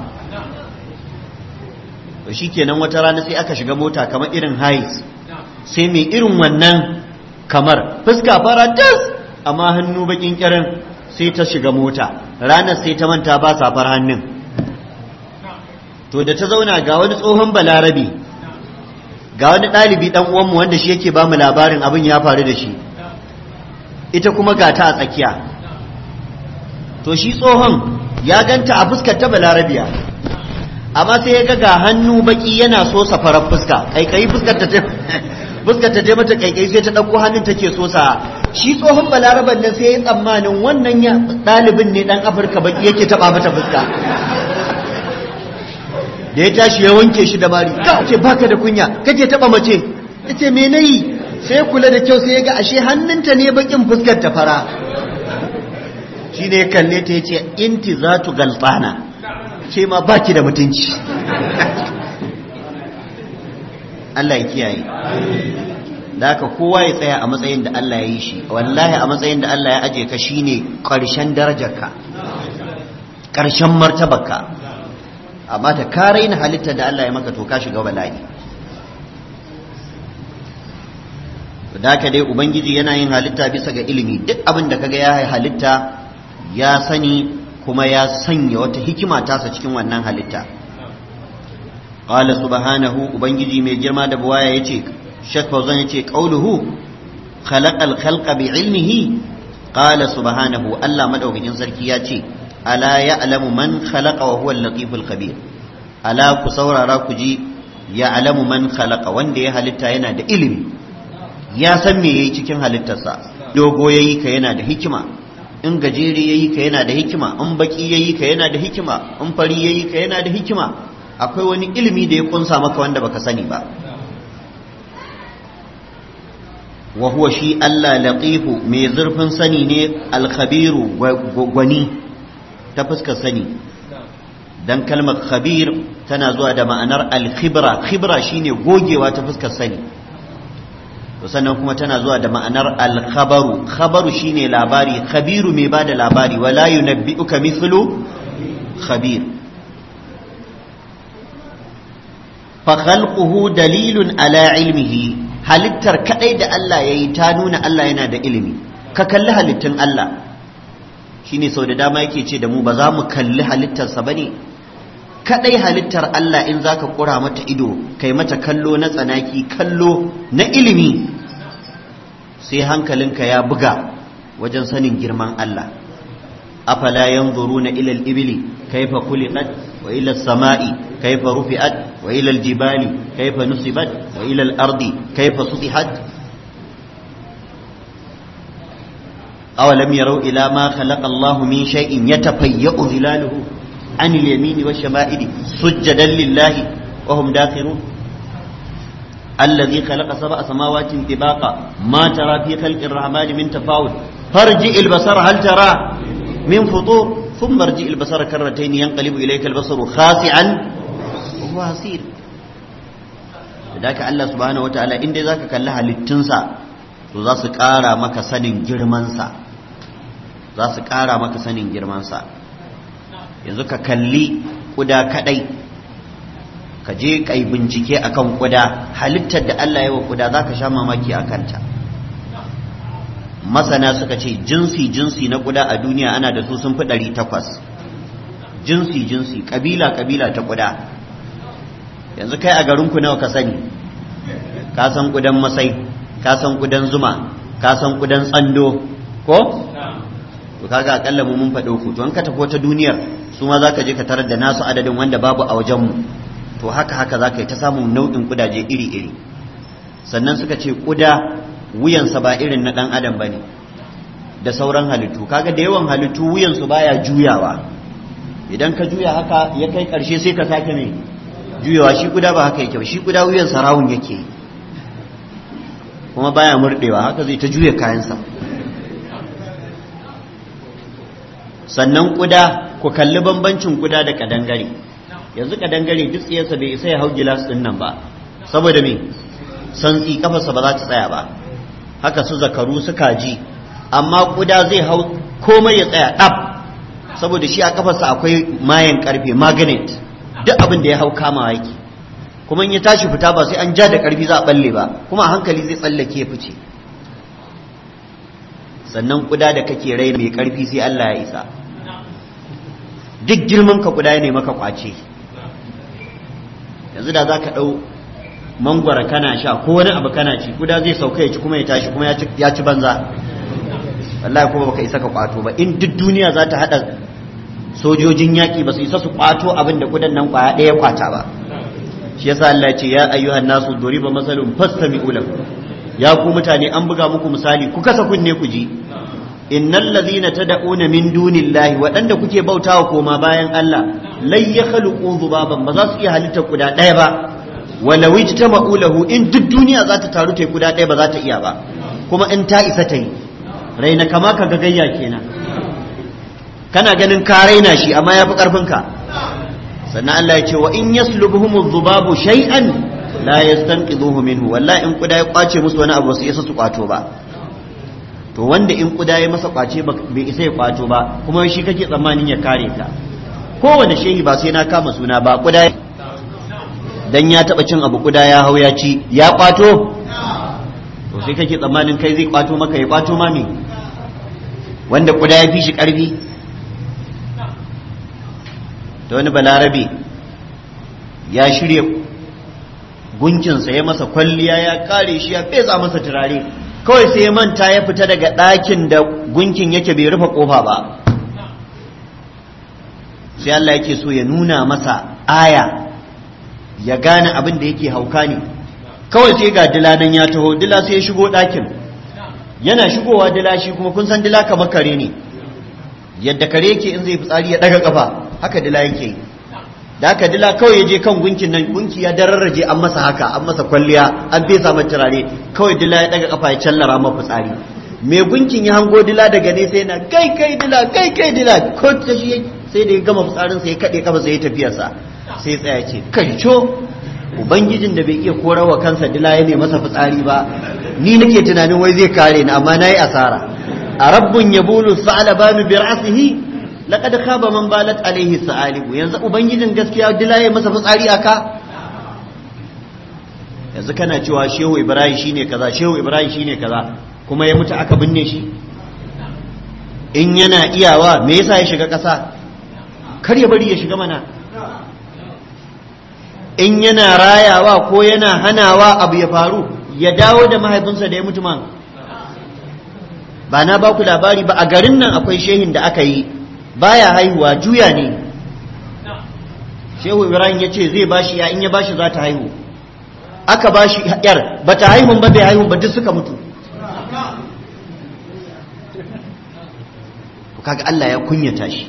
Speaker 1: shi kenan wata rana sai aka shiga mota kamar irin hais sai mai irin wannan kamar fuska fara tas amma hannu bakin kirin sai ta shiga mota ranar sai ta manta ba safar hannun to da ta zauna ga wani tsohon balarabi ga wani ɗalibi ɗan uwanmu wanda shi yake ba mu labarin abin ya faru da shi ita kuma ga ta a tsakiya to shi tsohon ya ganta a fuskar ta balarabiya amma sai ya ga ga hannu baki yana so safarar fuska kaikayi fuskar ta fuskar ta je mata kaikai sai ta ɗauko hannun take so sa shi tsohon balaraban nan sai ya tsammanin wannan ya ɗalibin ne ɗan afirka baki yake taɓa mata fuska da ya tashi ya wanke shi da mari ka ce baka da kunya kake taɓa mace ya ce me nayi sai ya kula da kyau sai ya ga ashe hannunta ne bakin fuskar ta fara shi ne ya kalle ta ya ce inti za tu galbana ke ma baki da mutunci Allah ya kiyaye da haka kowa ya tsaya a matsayin da Allah ya yi shi wallahi a matsayin da Allah ya aje ka shine ƙarshen darajarka ƙarshen martabarka amma ta ka raina halittar da Allah ya maka to ka shiga bala'i da haka dai ubangiji yana yin halitta bisa ga ilimi duk abin da kaga ya halitta ya sani kuma ya sanya wata hikima tasa cikin wannan halitta qala subhanahu ubangiji mai girma da buwaya yace shek fauzan yace qauluhu khalaqal khalqa bi ilmihi qala subhanahu Allah madaukakin sarki yace ala ya'lamu man khalaqa wa huwa al-latiful khabir ala ku saurara ku ji ya'lamu man khalaqa wanda ya halitta yana da ilimi ya san me yayi cikin halittarsa dogo yayi ka yana da hikima in gajere yayi ka yana da hikima in baki yayi ka yana da hikima in fari yayi ka yana da hikima akwai wani ilimi da ya kunsa maka wanda baka sani ba wa huwa shi Allah latifu mai zurfin sani ne alkhabiru gwani ta fuskar sani dan kalmar khabir tana zuwa da ma'anar alkhibra khibra shine gogewa ta fuskar sani to sannan kuma tana zuwa da ma'anar alkhabaru khabaru shine labari khabiru mai bada labari wala yunabbi'uka mithlu khabir fa khalquhu dalilun ala ilmihi halittar kadai da Allah yayi ta nuna Allah yana da ilimi ka kalli halittun Allah shine sau da dama yake ce da mu ba za mu kalli halittarsa bane kadai halittar Allah in zaka kura mata ido kai mata kallo na tsanaki kallo na ilimi sai hankalinka ya buga wajen sanin girman Allah afala yanzuruna ila al-ibli kayfa khuliqat wa ila as-sama'i kayfa rufi'at wa ila al-jibali kayfa nusibat wa ila al-ardi kayfa sutihat awalam yarau ila ma khalaqa Allah min shay'in yatafayyu zilaluhu عن اليمين والشمائل سجدا لله وهم داخرون الذي خلق سبع سماوات طباقا ما ترى في خلق الرحمن من تفاوت فارجع البصر هل ترى من فطور ثم ارجع البصر كرتين ينقلب إليك البصر خاسعا وهو حسير ذاك الله سبحانه وتعالى إن ذاك كلها للتنسى za su ƙara maka sanin girmansa za su ƙara maka sanin girmansa yanzu ka kalli kuda kadai ka je ka yi bincike akan kuda halittar da Allah ya wa kuda za ka sha mamaki a kanta masana suka ce jinsi jinsi na kuda a duniya ana da su sun fi ɗari takwas jinsi jinsi ƙabila ƙabila ta kuda yanzu kai a garinku nawa ka sani ka san kudan masai ka san kudan zuma ka san kudan tsando ko to kaga akalla mu mun faɗo ku to an ka tafi ta duniyar su ma zaka je ka tarar da nasu adadin wanda babu a wajen mu to haka haka zaka yi ta samun nau'in kudaje iri iri sannan suka ce kuda wuyansa ba irin na dan adam bane da sauran halittu kaga da yawan halittu wuyansu baya juyawa idan ka juya haka ya kai karshe sai ka sake mai juyawa shi kuda ba haka yake shi kuda wuyansa rawun yake kuma baya murdewa haka zai ta juya kayansa sannan kuda ku kalli bambancin kuda da kadangare yanzu kadangare duk tsiyarsa bai isa ya hau gilas din nan ba saboda me santsi kafarsa ba za ta tsaya ba haka su zakaru su kaji amma kuda zai hau komai ya tsaya ɗab saboda shi a kafarsa akwai mayan karfe magnet duk abin da ya hau kama yake kuma in ya tashi fita ba sai an ja da karfi za a balle ba kuma a hankali zai tsallake ya fice sannan kuda da kake rai mai karfi sai Allah ya isa duk girman ka kuda ne maka kwace yanzu da za ka ɗau mangwara kana sha ko wani abu kana ci kuda zai sauka ya ci kuma ya tashi kuma ya ci banza wallahi kuma baka isa ka kwato ba in duk duniya za ta haɗa sojojin yaƙi ba su isa su kwato abin da kudan nan kwaya ɗaya kwata ba shi yasa Allah ya ce ya ayyuhan nasu duriba masalun fastami'u lahu ya ku mutane an buga muku misali ku kasa kunne ku ji innal ladhina tad'una min dunillahi waɗanda kuke bautawa koma bayan Allah lai yakhluqu dhubaban ba za su iya halitta kuda ɗaya ba walau ijtama'u lahu in duk duniya za ta taru ta kuda ɗaya ba za ta iya ba kuma in ta isa ta yi raina kama ka gagayya kenan kana ganin ka raina shi amma yafi karfin ka sannan Allah ya ce wa in yaslubuhum dhubabu shay'an la yastanqidhuhu minhu wallahi in kuda ya kwace musu wani abu su isa su kwato ba to wanda in kuda ya masa kwace bai isa ya kwato ba kuma shi kake tsammanin ya kare ka kowane shehi ba sai na kama suna ba kuda dan ya taba cin abu kuda ya hau ya ci ya kwato to sai kake tsammanin kai zai kwato maka ya kwato ma me wanda kuda ya fi shi karfi da wani balarabe ya shirya gunkinsa ya masa kwalliya ya kare shi ya fesa masa turare kawai sai ya manta ya fita daga ɗakin da gunkin yake bai rufe ƙofa ba sai Allah yake so ya nuna masa aya ya gane abin da yake hauka ne kawai sai ga dila nan ya taho dila sai ya shigo ɗakin yana shigowa dila shi kuma kun san dila kamar kare ne yadda kare yake in zai fitsari ya ɗaga ƙafa haka dila yake da aka dila kawai ya je kan gunkin nan gunki ya dararraje an masa haka an masa kwalliya an fesa masa turare kawai dila ya daga kafa ya callara ma fitsari me gunkin ya hango dila daga ne sai na kai kai dila kai kai dila ko ta shi sai da ya gama fitsarin sai ya kade kafa sai ya tafiyarsa sai tsaya ce kai co ubangijin da bai iya korawa kansa dila ya ne masa fitsari ba ni nake tunanin wai zai kare ni amma nayi asara a rabbun yabulu sa'alabanu bi ra'sihi laqad khaba man balat alaihi sa'alibu yanzu ubangijin gaskiya dila ya masa fitsari aka yanzu kana cewa shehu ibrahim shine kaza shehu ibrahim shine kaza kuma ya mutu aka binne shi in yana iyawa me yasa ya shiga ƙasa kar ya bari ya shiga mana in yana rayawa ko yana hanawa abu ya faru ya dawo da mahaifinsa da ya mutu man ba na ba ku labari ba a garin nan akwai shehin da aka yi baya haihuwa juya ne shehu ibrahim ya ce zai bashi ya in ya bashi za ta haihu aka bashi yar ba ta haihun ba bai haihun ba duk suka mutu kaga Allah ya kunyata shi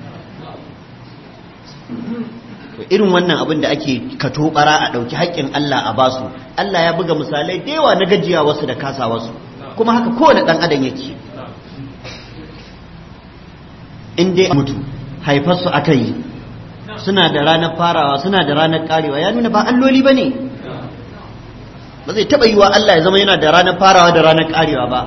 Speaker 1: to irin wannan abin da ake kato bara a ɗauki haƙƙin Allah a basu Allah ya buga misalai da yawa na gajiya wasu da kasa wasu kuma haka kowane ɗan adam yake in dai mutu haifarsu aka yi suna da ranar farawa suna da ranar karewa ya nuna ba alloli ba ne ba zai taɓa yi wa Allah ya zama yana da ranar farawa da ranar karewa ba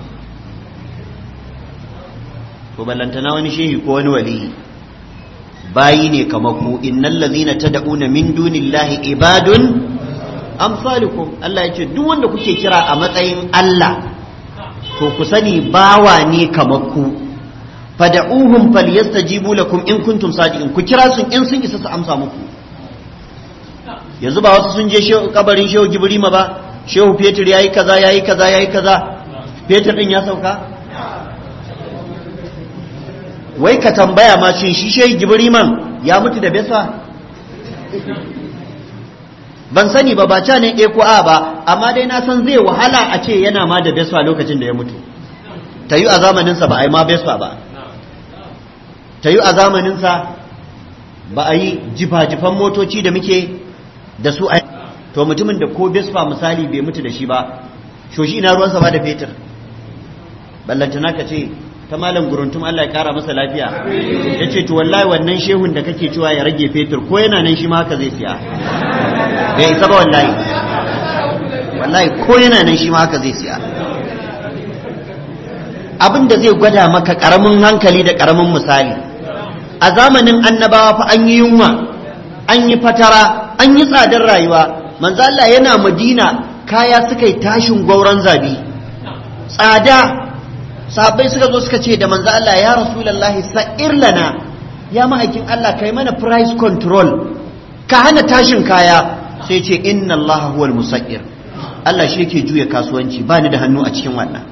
Speaker 1: to ballantana wani shehi ko wani waliyi bayi ne kamar ku innal ladhina tad'una min dunillahi ibadun amsalukum Allah ya ce duk wanda kuke kira a matsayin Allah to ku sani bawa ne kamar ku fada'uhum falyastajibu lakum in kuntum sadiqin ku kira sun in sun isa su amsa muku yanzu ba wasu sun je kabarin shehu gibrima ba shehu fetur yayi kaza yayi kaza yayi kaza fetur din ya sauka wai ka tambaya ma shin shi shehu gibriman ya mutu da besa ban sani ba ba ca ne ko a ba amma dai na san zai wahala a ce yana ma da besa lokacin da ya mutu ta yi a zamaninsa ba a yi ma besa ba ta yi a zamaninsa ba a yi jifa-jifan motoci da muke da su a to mutumin da ko besfa misali bai mutu da shi ba shoshi ina ruwansa ba da fetur ballantana ka ce ta malam guruntum Allah ya kara masa lafiya ya ce to wallahi wannan shehun da kake cewa ya rage fetur ko yana nan shi ma haka zai siya bai isa ba wallahi wallahi ko yana nan shi ma haka zai siya abin da zai gwada maka karamin hankali da karamin misali a zamanin annabawa fa an yi yunwa an yi fatara an yi tsadar rayuwa manzo Allah yana Madina kaya suka yi tashin gauran zabi tsada sahabbai suka zo suka ce da manzo Allah ya rasulullahi sa'ir lana ya ma'aikin Allah kai mana price control ka hana tashin kaya sai ce inna Allah huwal musa'ir Allah shi yake juya kasuwanci ba ni da hannu a cikin wannan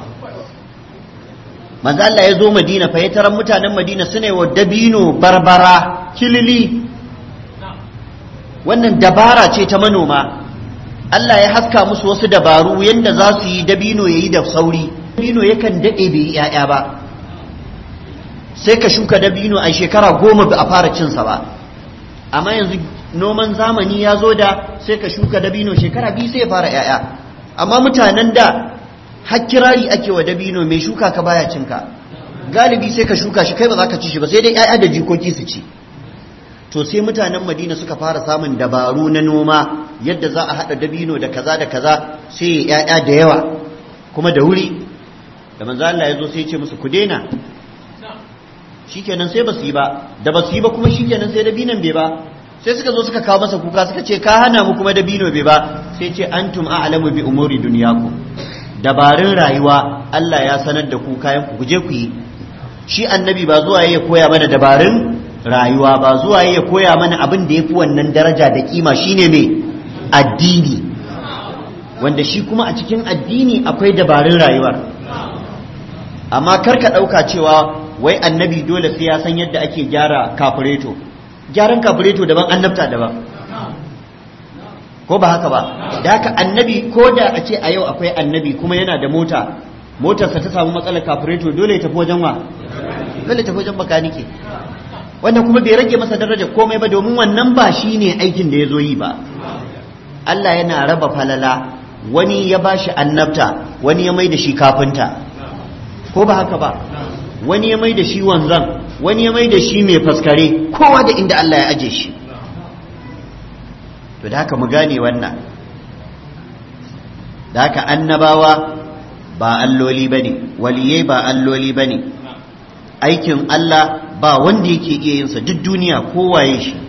Speaker 1: manzo Allah ya zo Madina fa ya taran mutanen Madina suna wa dabino barbara kilili wannan dabara ce ta manoma Allah ya haska musu wasu dabaru yanda za su yi dabino yayi da sauri dabino yakan dade bai yi yaya ba sai ka shuka dabino a shekara goma ba a fara cinsa ba amma yanzu noman zamani ya zo da sai ka shuka dabino shekara biyu sai ya fara yaya amma mutanen da har kirari ake wa dabino mai shuka ka baya cinka galibi sai ka shuka shi kai ba za ka ci shi ba sai dai 'ya'ya da jikoki su ci to sai mutanen madina suka fara samun dabaru na noma yadda za a haɗa dabino da kaza da kaza sai 'ya'ya da yawa kuma da wuri da manzo Allah ya zo sai ya ce musu ku daina shikenan sai ba su yi ba da ba su yi ba kuma shikenan sai dabinon bai ba sai suka zo suka kawo masa kuka suka ce ka hana mu kuma dabino bai ba sai ce antum a'lamu bi umuri dunyakum dabarun rayuwa Allah ya sanar da ku kayan ku je ku yi shi annabi ba zuwa ya koya mana dabarun rayuwa ba zuwa ya koya mana abin da yafi wannan daraja da kima shine me addini wanda shi kuma a cikin addini akwai dabarun rayuwar amma karka ɗauka cewa wai annabi dole sai ya san yadda ake gyara kafureto gyaran kafureto daban annabta daban ko ba haka ba da haka annabi ko da a ce a yau akwai annabi kuma yana da mota motarsa ta samu matsalar kafureto dole ya tafi wajen wa dole tafi wajen bakanike wanda kuma bai rage masa daraja komai ba domin wannan ba shi ne aikin da ya zo yi ba Allah yana raba falala wani ya ba shi annabta wani ya mai da shi kafinta ko ba haka ba wani ya mai da shi wanzan wani ya mai da shi mai faskare kowa da inda Allah ya aje shi to da haka mu gane wannan da haka annabawa ba alloli ba ne waliyai ba alloli ba ne aikin Allah ba wanda yake iya yinsa duk duniya kowaye shi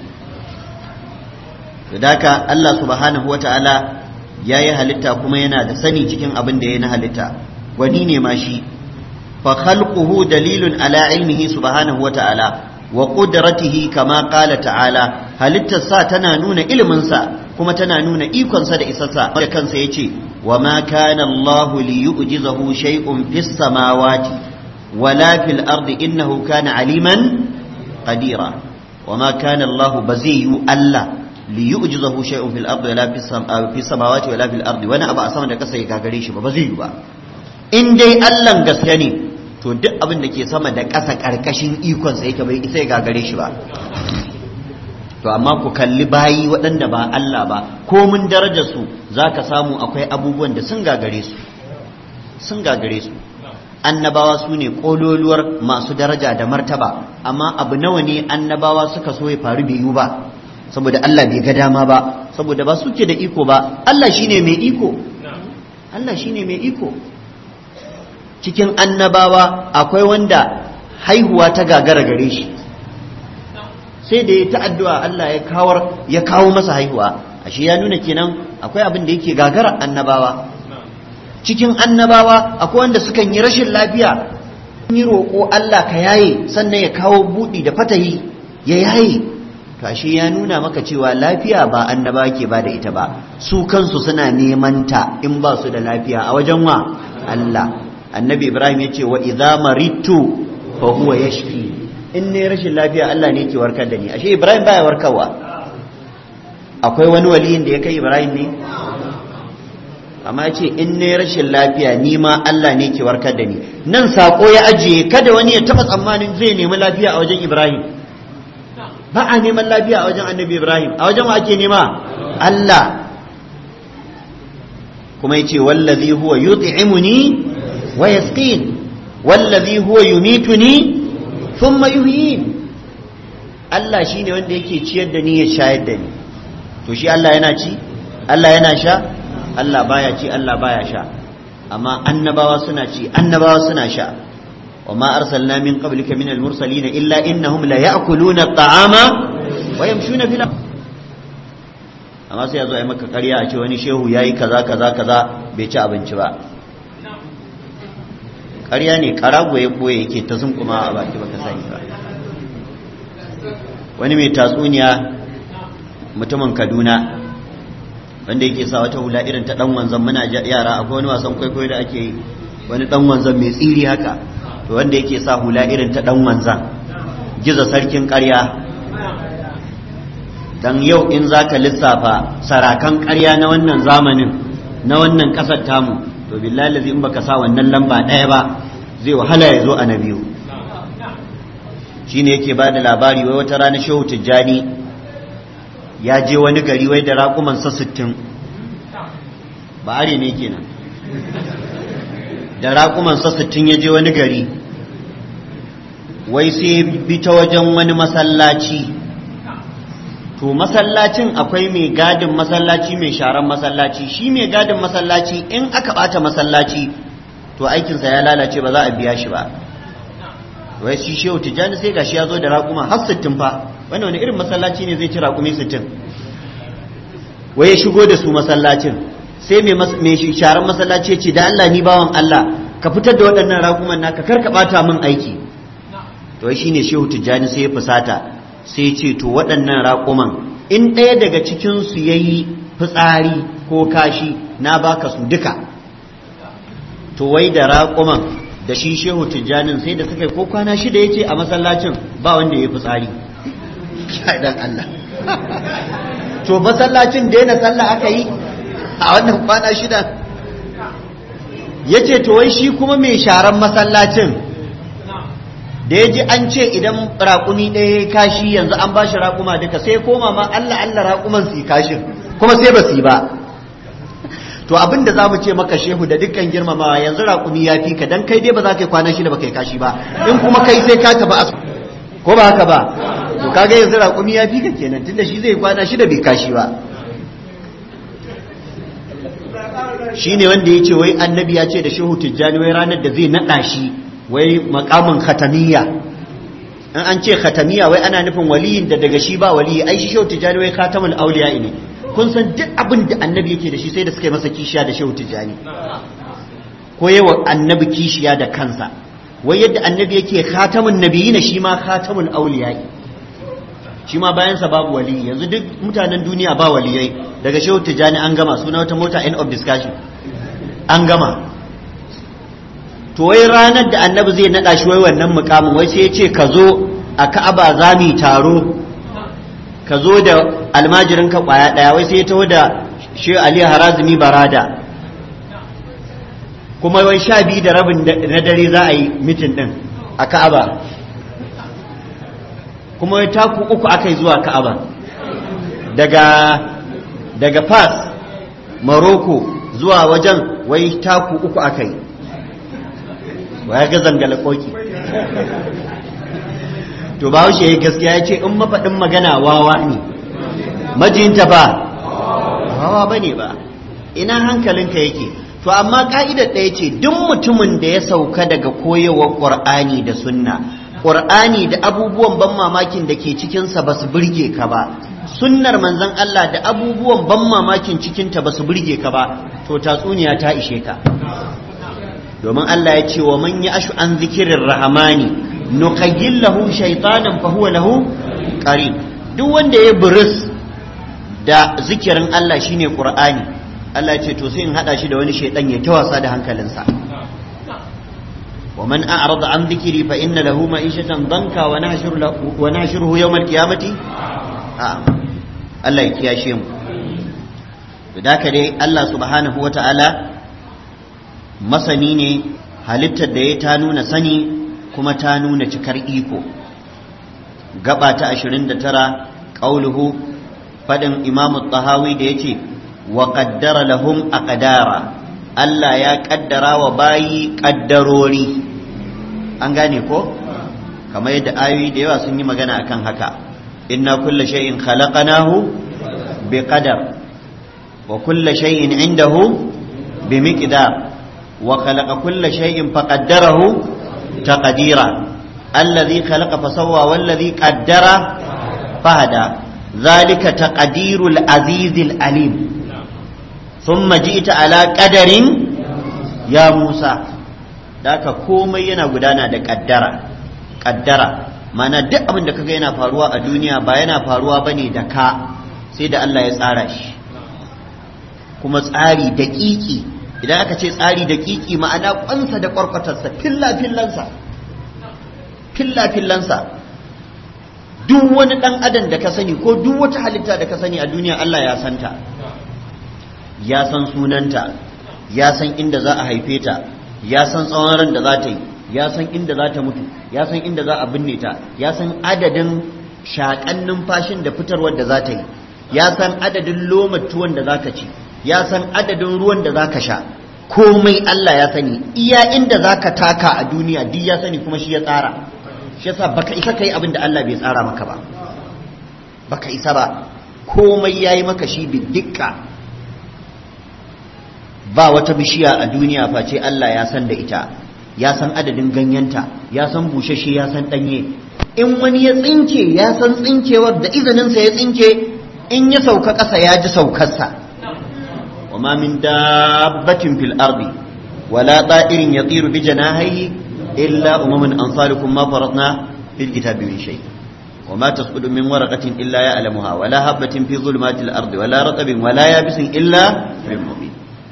Speaker 1: da haka Allah subhanahu wata'ala ya yi halitta kuma yana da sani cikin abin da ya na halitta wani ne ma shi fa khalquhu dalilun ala ilmihi subhanahu wata'ala wa qudratihi kama qala ta'ala halittar sa tana nuna ilimin sa kuma tana nuna ikon sa da isarsa da kansa yace wa ma kana Allah li yu'jizahu shay'un fis samawati wala fil ardi innahu kana aliman qadira wa ma kana Allah baziyu Allah li yu'jizahu shay'un fil ardi wala fis samawati wala fil ardi wani abu a sama da kasa ya gagare shi ba ba zai yi ba in dai Allah gaske ne to duk abin da ke sama da ƙasa ƙarƙashin ikonsa yake bai isa ya gagare shi ba to amma ku kalli bayi waɗanda ba Allah ba ko mun daraja su za ka samu akwai abubuwan da sun gagare su sun gagare su annabawa su ne ƙololuwar masu daraja da martaba amma abu nawa ne annabawa suka so ya faru bai yiwu ba saboda Allah bai ga dama ba saboda ba suke da iko ba Allah shine mai iko Allah shine mai iko cikin annabawa akwai wanda haihuwa ta gagara gare shi sai da ya ta addu'a Allah ya kawar ya kawo masa haihuwa ashe ya nuna kenan akwai abin da yake gagara annabawa cikin annabawa akwai wanda sukan yi rashin lafiya yi roƙo Allah ka yaye sannan ya kawo buɗi da fatahi ya yaye to ashe ya nuna maka cewa lafiya ba annaba ke ba da ita ba su kansu suna neman ta in ba su da lafiya a wajen wa Allah annabi ibrahim ya ce wa idza maritu fa huwa yashfi in ne rashin lafiya Allah ne ke warkar da ni ashe ibrahim baya warkarwa akwai wani waliyin da ya kai ibrahim ne amma ya ce in ne rashin lafiya ni ma Allah ne ke warkar da ni nan sako ya ajiye kada wani ya taba tsammanin zai nemi lafiya a wajen ibrahim ba a neman lafiya a wajen annabi ibrahim a wajen wa ake nema Allah kuma ya ce wallazi huwa yut'imuni ويسقين والذي هو يميتني ثم يحيين Allah shi ne wanda yake ciyar da ni ya shayar da ni to shi Allah yana ci Allah yana sha Allah baya ci Allah baya sha amma annabawa suna ci annabawa suna sha wa ma arsalna min qablika min al-mursalin illa innahum la ya'kuluna at-ta'ama wa yamshuna fil amma sai yazo ai maka ƙarya a ce wani shehu yayi kaza kaza kaza bai ci abinci ba ƙarya ne ƙarago ya ɓoye yake ta zunkuma a baki baka sani ba wani mai tatsuniya mutumin kaduna wanda yake sa wata hula irin ta ɗan wanzan muna yara akwai wani wasan kwaikwayo da ake yi wani ɗan wanzan mai tsiri haka to wanda yake sa hula irin ta ɗan wanzan giza sarkin ƙarya dan yau in za ka lissafa sarakan ƙarya na wannan zamanin na wannan ƙasar tamu to billahi lazi in baka sa wannan lamba ɗaya ba zai wahala ya zo a na biyu shine yake ba da labari wai wata rana shehu tijjani ya je wani gari wai da raƙumansa sittin ba are ne kenan da raƙumansa sittin ya je wani gari wai sai bi ta wajen wani masallaci to masallacin akwai mai gadin masallaci mai sharan masallaci shi mai gadin masallaci in aka bata masallaci to aikinsa ya lalace ba za a biya shi ba wai shi shehu tijjani sai gashi ya zo da raƙuma har sittin fa wani wani irin masallaci ne zai ci raƙumi sittin wai ya shigo da su masallacin sai mai sharan masallaci ya ce da Allah ni bawan Allah ka fitar da waɗannan raƙuman naka kar ka ɓata min aiki to shi ne shehu tijjani sai ya fusata sai ce to waɗannan raƙuman in ɗaya daga cikinsu ya yi fitsari ko kashi na baka su duka to wai da raƙuman da shi shehu tijjanin sai da suka yi ko kwana shida ya ce a masallacin ba wanda ya yi fitsari shaidan Allah to masallacin daina sallah aka yi a wannan kwana shida ya ce to wai shi kuma mai sharan masallacin da ya ji an ce idan raƙumi ɗaya ya kashi yanzu an ba shi raƙuma duka sai koma ma Allah Allah raƙuman su yi kashin kuma sai ba su yi ba to abin da za mu ce maka shehu da dukkan girmamawa yanzu raƙumi ya fi ka dan kai dai ba za ka yi kwana shida ba kai kashi ba in kuma kai sai ka tafi asu ko ba haka ba to kaga yanzu raƙumi ya fi ka kenan tunda shi zai kwana shida bai kashi ba shi ne wanda ya ce wai annabi ya ce da shehu tijjani wai ranar da zai naɗa shi wai makamin khatamiya in an ce khatamiya wai ana nufin waliyin da daga shi ba waliyi ai shi shehu tijjani wai khatamul auliya ne kun san duk abin da annabi yake da shi sai da suka yi masa kishiya da shehu tijjani ko yawa annabi kishiya da kansa wai yadda annabi yake khatamun nabiyina shi ma khatamul auliya shi ma bayansa babu wali yanzu duk mutanen duniya ba waliyai daga shehu tijjani an gama suna wata mota end of discussion an gama to wai ranar da annabi zai naɗa shi wai wannan mukamin wai sai ya ce ka zo a ka'aba za mu taro ka zo da almajirin ka kwaya ɗaya wai sai ya taho da shi ali harazumi barada kuma wai sha biyu da rabin na dare za a yi mitin ɗin a ka'aba kuma wai taku uku aka yi zuwa ka'aba daga daga fas maroko zuwa wajen wai taku uku aka yi ya ga zangala koki to ba ya gaskiya ya ce in mafaɗin magana wawa ne majinta ba wawa ba ne ba ina hankalinka yake to amma ka'idar ɗaya ce duk mutumin da ya sauka daga koyewar ƙur'ani da sunna ƙur'ani da abubuwan ban mamakin da ke cikinsa ba su birge ka ba sunnar manzon Allah da abubuwan ban mamakin cikinta ba su birge ka ba to tatsuniya ta ishe ka domin Allah ya ce wa man ya ashu an zikirin rahamani nuqayyil lahu shaytanan fa huwa lahu qarin duk wanda ya buris da zikirin Allah shine Qur'ani Allah ya ce to sai in hada shi da wani shaydan ya ta wasa da hankalinsa wa man a'rada an dhikri fa inna lahu ma'ishatan danka wa nahshuru lahu wa nahshuruhu yawm al-qiyamati Allah ya kiyashe mu da haka dai Allah subhanahu wa ta'ala masani ne halittar da ya ta nuna sani kuma ta nuna cikar iko gaba ta 29 qauluhu fadin imam tahawi da yace wa qaddara lahum aqdara Allah ya kaddara wa bayi kaddarori an gane ko kamar yadda ayoyi da yawa sun yi magana akan haka inna kulla shay'in khalaqnahu biqadar wa kulla shay'in indahu bimiqdar وخلق كل شيء فقدره تقديرا الذي خلق فسوى والذي قدر فهدى ذلك تقدير العزيز الأليم ثم جئت على قدر يا موسى ذاك komai yana gudana da kaddara kaddara mana duk abin da kaga yana faruwa a duniya ba yana faruwa bane da ka sai da Allah ya tsara shi kuma tsari daƙiƙi idan aka ce tsari da kiki ma'ana kwansa da kwarkwatarsa filla-fillansa filla-fillansa duk wani dan adam da ka sani ko duk wata halitta da ka sani a duniya Allah ya santa ya san sunanta ya san inda za a haife ta ya san tsawon ran da za ta yi ya san inda za ta mutu ya san inda za a binne ta ya san adadin shaƙan numfashin da fitarwar da za ta yi ya san adadin lomatuwan da za ka ci ya san adadin ruwan da zaka sha komai Allah ya sani iya inda zaka taka a duniya duk ya sani kuma shi ya tsara shi yasa baka isa kai abin da Allah bai tsara maka ba baka isa ba komai yayi maka shi bidikka ba wata bishiya a duniya face Allah ya san da ita ya san adadin ganyenta ya san bushashe ya san danye in wani ya tsinke ya san tsinkewar da izininsa ya tsinke in ya sauka ƙasa ya ji saukarsa وما من دابة في الأرض ولا طائر يطير بجناحيه إلا أمم أمثالكم ما فرطنا في الكتاب من شيء وما تسقط من ورقة إلا يعلمها ولا هبة في ظلمات الأرض ولا رطب ولا يابس إلا في مبين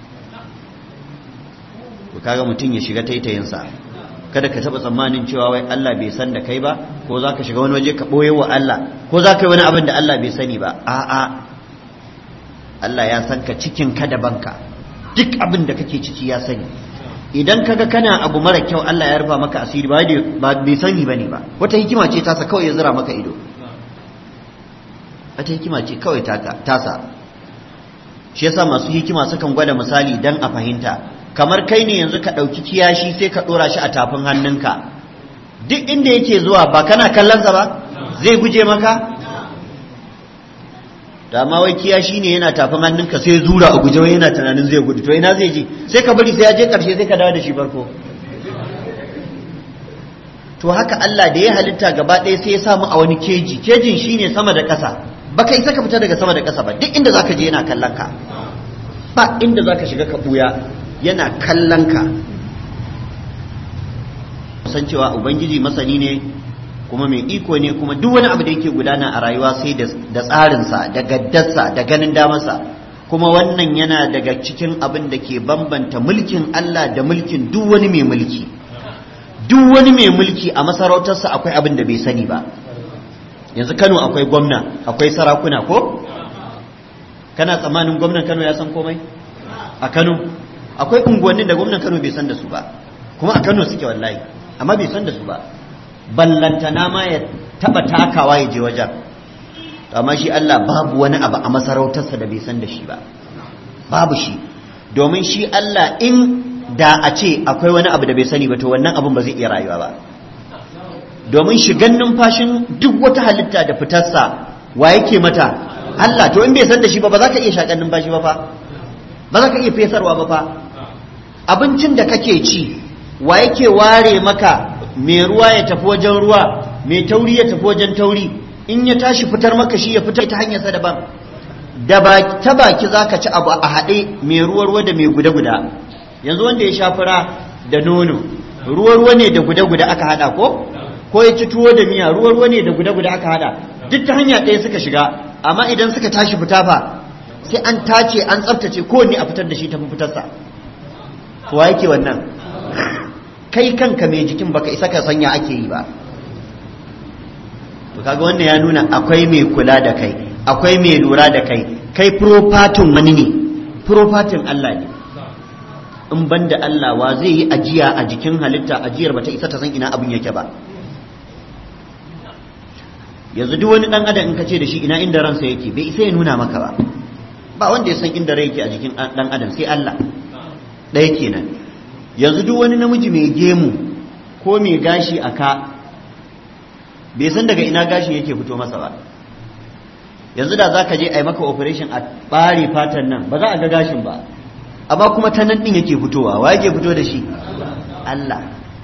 Speaker 1: kaga mutum ya shiga taitayinsa kada ka taba tsammanin cewa wai Allah bai san da kai ba ko za ka shiga wani waje ka ɓoye wa Allah ko za ka yi wani abin da Allah bai sani ba a'a Allah ya san ka cikin ka da banka duk abin da kake ciki ya sani
Speaker 2: idan kaga kana abu mara kyau Allah ya rufa maka asiri ba bai sani bane ba wata hikima ce tasa kawai ya zira maka ido wata hikima ce kawai tasa shi yasa masu hikima sukan gwada misali dan a fahimta kamar kai ne yanzu ka ɗauki kiyashi sai ka ɗora shi a tafin hannunka duk inda yake zuwa ba kana kallonsa ba zai guje maka da ma wai kiyashi ne yana tafin hannunka sai zura a guje wai yana tunanin zai gudu to ina zai je sai ka bari sai ya je karshe sai ka dawo da shi farko to haka Allah da ya halitta gaba ɗaya sai ya samu a wani keji kejin shine sama da ƙasa baka isa ka fita daga sama da ƙasa ba duk inda zaka je yana kallon ka ba inda zaka shiga ka buya yana kallon ka san cewa ubangiji masani ne kuma mai iko ne kuma duk wani abu da yake gudana a rayuwa sai da tsarinsa da gaddarsa da ganin damarsa kuma wannan yana daga cikin abin da ke bambanta mulkin Allah da mulkin duk wani mai mulki duk wani mai mulki a masarautarsa akwai abin da bai sani ba yanzu Kano akwai gwamna akwai sarakuna ko kana tsammanin gwamnan Kano ya san komai a Kano akwai unguwannin da gwamnan Kano bai san da su ba kuma a Kano suke wallahi amma bai san da su ba ballantana ma ya taba takawa ya je wajen amma shi Allah babu wani abu a masarautarsa da bai san da shi ba babu shi domin shi Allah in da a ce akwai wani abu da bai sani ba to wannan abun ba zai iya rayuwa ba domin shigan numfashin duk wata halitta da fitarsa wa yake mata Allah to in bai san da shi ba ba za ka iya shakan numfashi ba fa ba za ka iya fesarwa ba fa abincin da kake ci wa yake ware maka mai ruwa ya tafi wajen ruwa mai tauri ya tafi wajen tauri in ya tashi fitar maka shi ya fitar ta hanyarsa daban da ba ta baki za ka ci abu a haɗe mai ruwa ruwa da mai guda-guda yanzu wanda ya sha fura da nono ruwa ruwa ne da guda-guda aka haɗa ko ko ya ci tuwo da miya ruwa ruwa ne da guda-guda aka haɗa duk ta hanya ɗaya suka shiga amma idan suka tashi fita fa sai an tace an tsaftace kowanne a fitar da shi tafi fitarsa kowa yake wannan kai kanka mai jikin baka isa ka sanya ake yi ba to kaga wannan ya nuna akwai mai kula da kai akwai mai lura da kai kai profatin wani ne profatin Allah ne in banda Allah wa zai yi ajiya a jikin halitta ajiyar bata isa ta san ina abin yake ba yanzu duk wani dan adam in ka ce da shi ina inda ransa yake bai isa ya nuna maka ba ba wanda ya san inda rai yake a jikin dan adam sai Allah ɗaya kenan yanzu duk wani namiji mai gemu ko mai gashi a ka bai san daga ina gashi yake fito masa ba yanzu da za ka je a yi maka operation a ɓare fatan nan ba za a ga gashin ba amma kuma ta nan ɗin yake fitowa wa yake fito da shi Allah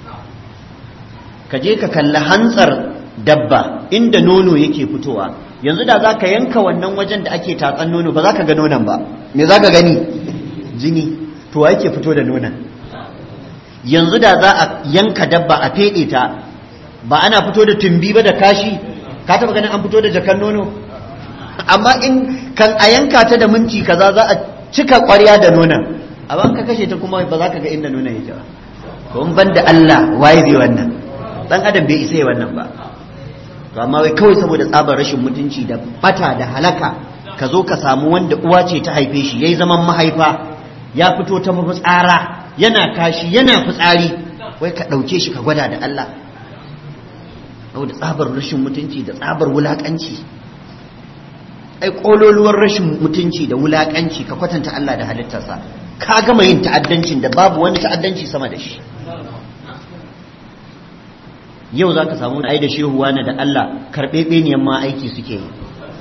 Speaker 2: ka je ka kalli hantsar dabba inda nono yake fitowa yanzu da za ka yanka wannan wajen da ake tatsan nono ba za ka ga nonon ba me za ka gani jini to wa yake fito da nonon yanzu da za a yanka dabba a feɗe ta ba ana fito da tumbi ba da kashi ka taba ganin an fito da jakan nono amma in kan a yanka ta da minti kaza za a cika ƙwarya da nonon amma ka kashe ta kuma ba za ka ga inda nonon yake ba to in ban da Allah waye zai wannan dan adam bai isa wannan ba to amma wai kawai saboda tsabar rashin mutunci da bata da halaka ka zo ka samu wanda uwa ce ta haife shi yayi zaman mahaifa ya fito ta mafitsara yana kashi yana fitsari wai ka ɗauke shi ka gwada da Allah da tsabar rashin mutunci da tsabar wulaƙanci ai ƙololuwar rashin mutunci da wulaƙanci ka kwatanta Allah da halittarsa ka gama yin ta'addancin da babu wani ta'addanci sama da shi yau za ka samu ai da shehu wani da Allah karɓe ɓeniyan ma aiki suke yi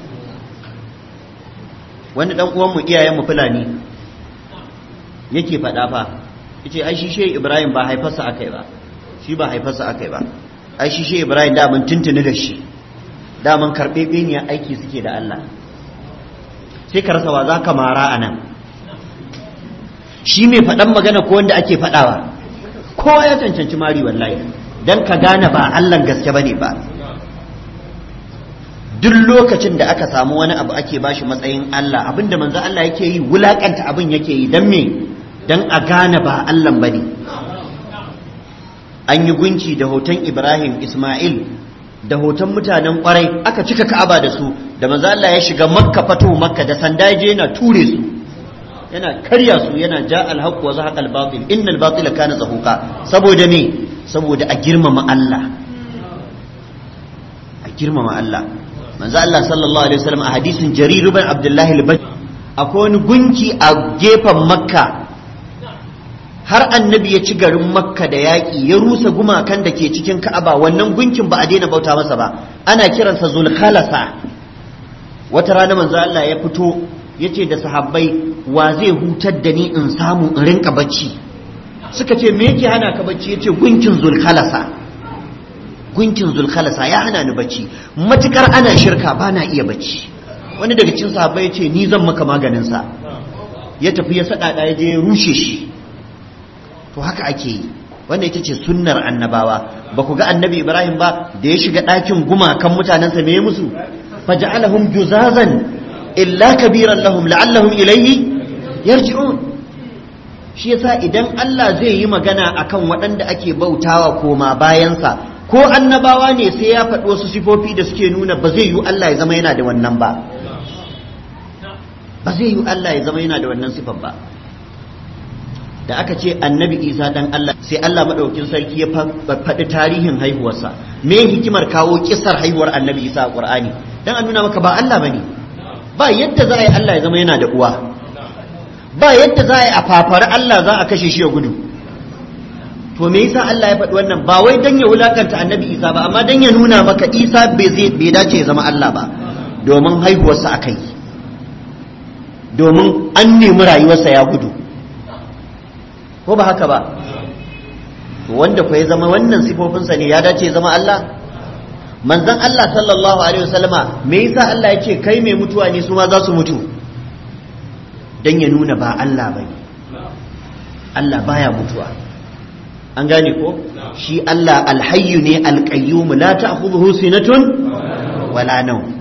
Speaker 2: wani ɗan uwanmu iyayenmu fulani yake faɗa fa yace ai shi shehu ibrahim ba haifarsa akai ba shi ba haifarsa akai ba ai shi shehu ibrahim da mun tuntuni da shi da mun karbe beniya aiki suke da Allah sai ka rasa wa za ka mara a nan shi mai faɗan magana ko wanda ake faɗawa kowa ya cancanci mari wallahi dan ka gane ba Allah gaske bane ba duk lokacin da aka samu wani abu ake bashi matsayin Allah abinda manzo Allah yake yi wulakanta abin yake yi dan me dan a gane ba Allah bane an yi gunki da hoton Ibrahim Ismail da hoton mutanen kwarai aka cika Ka'aba da su da manzo Allah ya shiga Makka fato Makka da sanda je yana ture su yana karya su yana ja alhaq wa zahaqa albatil innal batila kana zahuqa saboda me saboda a girmama Allah a girmama Allah manzo Allah sallallahu alaihi wasallam a hadisin Jarir ibn Abdullah al-Bajali akwai wani gunki a gefen Makka har annabi ya ci garin Makka da yaƙi ya rusa gumakan da ke cikin Ka'aba wannan gunkin ba a daina bauta masa ba ana kiransa Zulkhalasa wata rana manzo Allah ya fito yace da sahabbai wa zai hutar da ni in samu in rinka bacci suka ce me yake hana ka bacci yace gunkin Zulkhalasa gunkin Zulkhalasa ya hana ni bacci matukar ana shirka ba na iya bacci wani daga cikin sahabbai yace ni zan maka maganin sa ya tafi ya sada ya je ya rushe shi to haka ake yi wannan ita ce sunnar annabawa ba ku ga annabi ibrahim ba da ya shiga ɗakin gumakan mutanensa me musu faja'alahum juzazan illa kabiran lahum la'allahum ilayhi yarji'un shi yasa idan Allah zai yi magana akan waɗanda ake bautawa koma bayansa ko annabawa ne sai ya faɗi wasu sifofi da suke nuna ba zai yi Allah ya zama yana da wannan ba ba zai yi Allah ya zama yana da wannan sifar ba da aka ce annabi isa dan Allah sai Allah madaukin sarki ya faɗi tarihin haihuwarsa me hikimar kawo kisar haihuwar annabi isa a qur'ani dan a nuna maka ba Allah bane ba yadda za a yi Allah ya zama yana da uwa ba yadda za a yi a fafari Allah za a kashe shi ya gudu to me yasa Allah ya faɗi wannan ba wai dan ya wulakanta annabi isa ba amma dan ya nuna maka isa bai dace ya zama Allah ba domin haihuwarsa akai domin an nemi rayuwarsa ya gudu ko ba haka ba wanda ku ya zama wannan sifofinsa ne ya dace ya zama Allah manzon Allah sallallahu alaihi wasallama me yasa Allah ya ce kai mai mutuwa ne su ma za su mutu dan ya nuna ba Allah bane Allah baya mutuwa an gane ko shi Allah alhayyu ne alqayyum la ta'khudhuhu sinatun wala nawm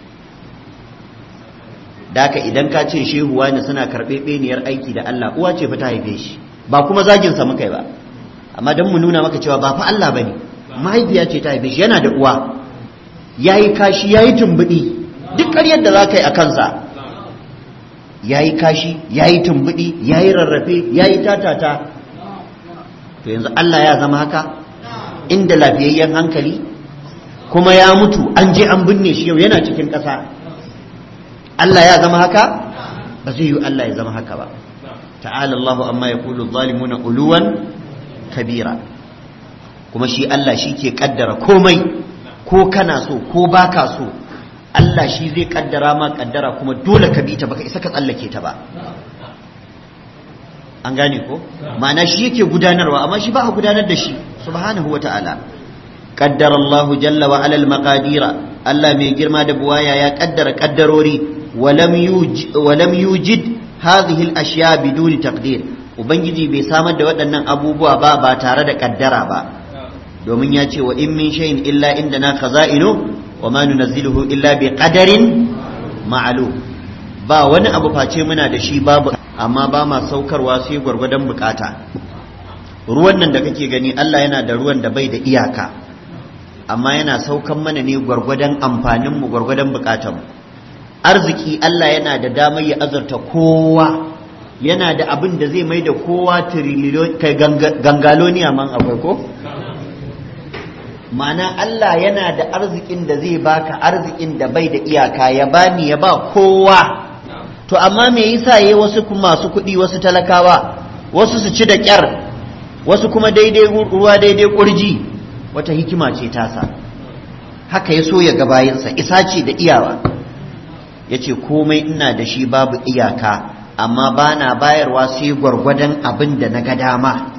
Speaker 2: daka idan ka ce shehu wani suna karɓe beniyar aiki da Allah uwa ce fa ta haife shi ba kuma zagin sa muka yi ba amma dan mu nuna maka cewa ba fa Allah bane mahaifiya ce ta haife shi yana da uwa yayi kashi yayi tumbudi duk ƙaryar da zaka yi a kansa yayi kashi yayi tumbudi yayi rarrafe yayi tatata to yanzu Allah ya zama haka inda lafiyayyen hankali kuma ya mutu an je an binne shi yau yana cikin ƙasa Allah ya zama haka ba zai yi Allah ya zama haka ba ta'ala Allahu amma yaqulu zalimuna uluwan kabira kuma shi Allah shi ke kaddara komai ko kana so ko baka so Allah shi zai kaddara ma kaddara kuma dole ka bi ta baka isa ka tsallake ta ba an gane ko ma'ana shi yake gudanarwa amma shi ba a gudanar da shi subhanahu wa ta'ala qaddara Allahu jalla wa ala al-maqadira Allah mai girma da buwaya ya kaddara kaddarori walam yujid walam yujid hadhihi al-ashya biduni taqdir ubangiji bai samar da waɗannan abubuwa ba ba tare da kaddara ba domin ya ce wa in min shay'in illa indana khaza'inu wa ma nunazziluhu illa bi qadarin ma'lum ba wani abu face muna da shi babu amma ba ma saukarwa sai gwargwadon bukata ruwan nan da kake gani Allah yana da ruwan da bai da iyaka amma yana saukan mana ne gwargwadon amfanin mu gwargwadon bukatan mu arziki Allah yana da damar ya azurta kowa yana da abin da zai mai da kowa kai gangaloniya man akwai ko ma'ana Allah yana da arzikin da zai baka arzikin da bai da iyaka ya bani ya ba kowa to amma me yasa yayi wasu masu kuɗi wasu talakawa wasu su ci da ƙyar wasu kuma daidai ruwa daidai ƙurji wata hikima ce tasa haka ya so ya ga bayansa isa ce da iyawa ya ce komai ina da shi babu iyaka amma ba na bayarwa sai gwargwadon abin da na ga dama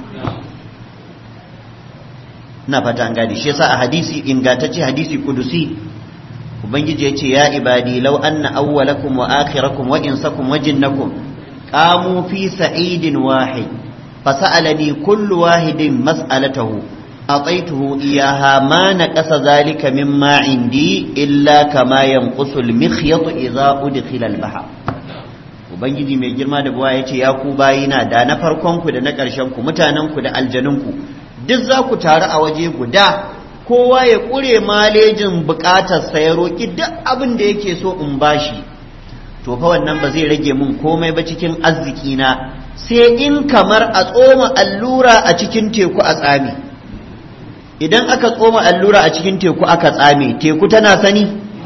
Speaker 2: na fata an gadi shi yasa a hadisi ingantacce hadisi kudusi ubangiji ya ce ya ibadi law anna awwalakum wa akhirakum wa insakum wa jinnakum qamu fi sa'idin wahid fasa'alani kullu wahidin mas'alatahu أعطيته إياها ما نقص ذلك مما عندي إلا كما ينقص المخيط إذا أدخل البحر Ubangiji mai girma da buwa ya ce, Ya ku bayina da na farkonku da na ƙarshenku, mutanenku da aljanunku, duk za ku taru a waje guda, kowa ya ƙure malejin buƙatarsa ya roƙi duk abin da yake so in bashi.
Speaker 1: to fa wannan ba zai rage mun komai ba cikin arziki na sai in kamar a tsoma allura a cikin teku a tsami idan aka tsoma allura a cikin teku aka tsame teku tana sani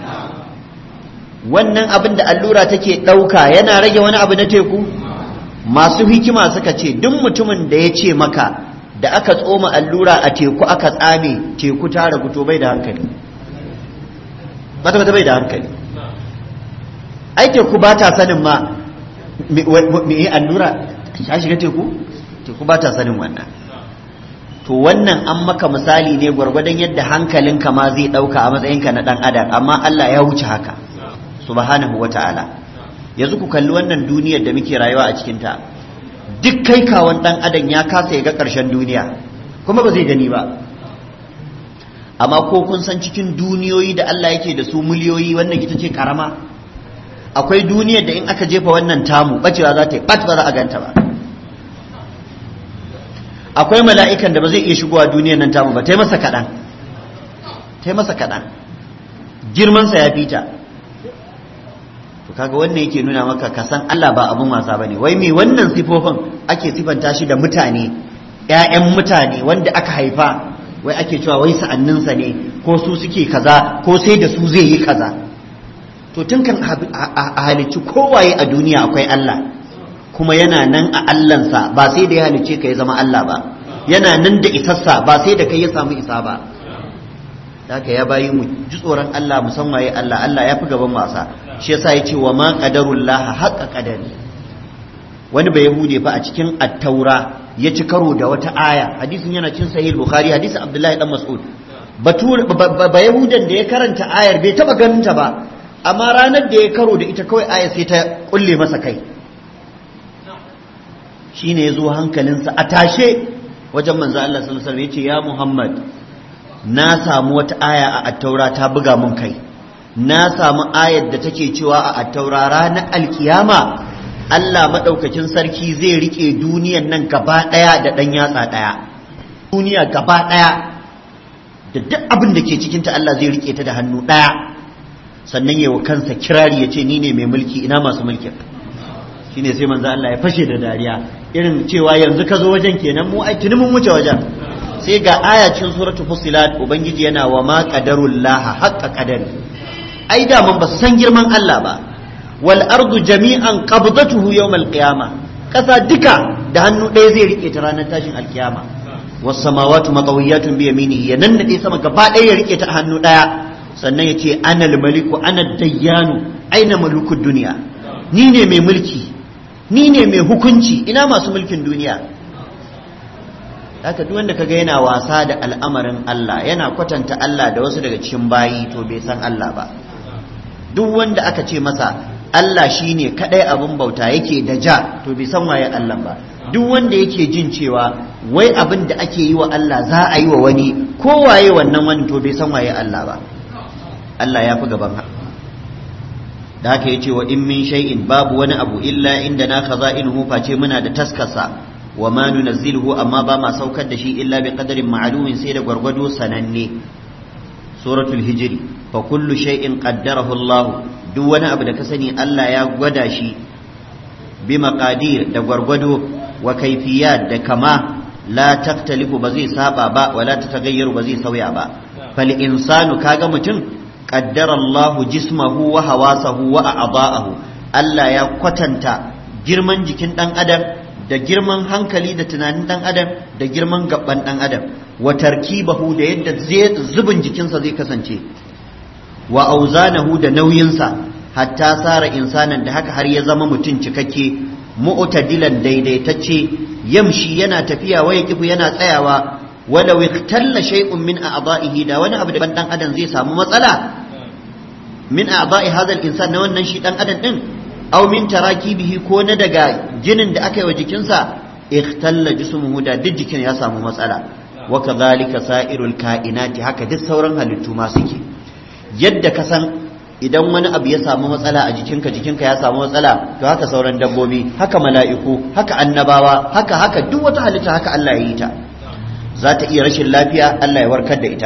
Speaker 1: wannan abin da allura take ɗauka yana rage wani abu na teku masu hikima suka ce duk mutumin da ya ce maka da aka tsoma allura a teku aka tsame teku ta ragu to bai da hankali bata bata bai da hankali ai teku ba ta sanin ma me yi allura ta shiga teku teku ba ta sanin wannan to wannan an maka misali ne gwargwadon yadda hankalinka ma zai ɗauka a matsayinka na ɗan adam amma Allah ya wuce haka subhanahu wa ta'ala yanzu ku kalli wannan duniyar da muke rayuwa a cikinta duk kai kawon ɗan adam ya kasa ya ga ƙarshen duniya kuma ba zai gani ba amma ko kun san cikin duniyoyi da Allah yake da su miliyoyi wannan ita ce karama akwai duniyar da in aka jefa wannan tamu bacewa za ta yi bat ba za a ganta ba akwai mala'ikan da ba zai iya shigowa duniyar nan tamu ba ta yi masa kaɗan ta yi masa kaɗan girmansa ya fita to kaga wannan yake nuna maka ka san Allah ba abun wasa bane wai me wannan sifofin ake sifanta shi da mutane ƴaƴan mutane wanda aka haifa wai ake cewa wai sa'anninsa ne ko su suke kaza ko sai da su zai yi kaza to tun kan a halicci kowaye a duniya akwai Allah kuma yana nan a Allahnsa ba sai da ya halicce ka ya zama Allah ba yana nan da isassa ba sai da kai ya samu isa ba haka ya bayi mu ji tsoron Allah musamman ya Allah Allah ya fi gaban wasa shi yasa ya ce wa ma qadarullah haqqa qadari wani bai yahude fa a cikin at-taura ya ci karo da wata aya hadisin yana cin sahih bukhari hadisin abdullahi dan mas'ud batur ba yahudan da ya karanta ayar bai taba ganin ta ba amma ranar da ya karo da ita kawai ayar sai ta kulle masa kai shine yazo hankalinsa a tashe wajen manzo Allah sallallahu alaihi wasallam yace ya Muhammad na samu wata aya a attaura ta buga mun kai na samu ayar da take cewa a attaura ranar alkiyama Allah maɗaukakin sarki zai rike duniyan nan gaba ɗaya da ɗan yatsa ɗaya duniya gaba ɗaya da duk abin da ke cikinta Allah zai rike ta da hannu ɗaya sannan yawa kansa kirari ya ce ni ne mai mulki ina masu mulkin shine sai manzo Allah ya fashe da dariya irin cewa yanzu ka zo wajen kenan mu ai tuni mun wuce wajen sai ga ayacin suratul fusilat ubangiji yana wa ma qadarullaha haqqa qadari ai da mun ba san girman Allah ba wal ardu jami'an qabdatuhu yawm al qiyamah kasa duka da hannu ɗaya zai rike ta ranar tashin alkiyama was samawati matawiyatun bi yaminihi ya nan da sama gaba ɗaya ya rike ta hannu ɗaya sannan ya ce ana maliku ana dayyanu aina malukud duniya ni ne mai mulki ni ne mai hukunci ina masu mulkin duniya haka duk wanda kaga yana wasa da al'amarin Allah yana kwatanta Allah da wasu daga cikin bayi to bai san Allah ba duk wanda aka ce masa Allah shine kadai abin bauta yake da ja to bai san waye Allah ba duk wanda yake jin cewa wai abin da ake yi wa Allah za a yi wa wani ko waye wannan wani to bai san waye Allah ba Allah ya fi gaban da haka yace wa in min shay'in babu wani abu illa inda na khaza'inuhu face muna da taskasa wa ma nunazziluhu amma ba ma saukar da shi illa bi qadarin ma'lumin sai da gwargwado sananne suratul hijri fa kullu shay'in qaddarahu Allah duk wani abu da ka sani Allah ya gwada shi bi maqadir da gwargwado wa kayfiyat da kama la taktalifu ba zai saba ba wala tatagayyaru ba zai sauya ba fal insanu kaga mutum qaddara Allah jismahu wa hawasahu wa a'dha'ahu Allah ya kwatanta girman jikin dan adam da girman hankali da tunanin dan adam da girman gaban dan adam wa tarkibahu da yadda zubin jikinsa zai kasance wa auzanahu da nauyinsa hatta sara insanan da haka har ya zama mutum cikakke mu'tadilan daidaitacce yamshi yana tafiya waya kifu yana tsayawa wala wiktalla shay'un min a'dha'ihi da wani abu da dan adam zai samu matsala min a'dha'i hadha al-insan na wannan shi dan adam din aw min tarakibihi ko na daga jinin da aka yi wa jikinsa ikhtalla jismuhu da duk jikin ya samu matsala wa kadhalika sa'irul kainati haka duk sauran halittu ma suke yadda ka san idan wani abu ya samu matsala a jikinka jikinka ya samu matsala to haka sauran dabbobi haka mala'iku haka annabawa haka haka duk wata halitta haka Allah ya yi ta za ta iya rashin lafiya Allah ya warkar da ita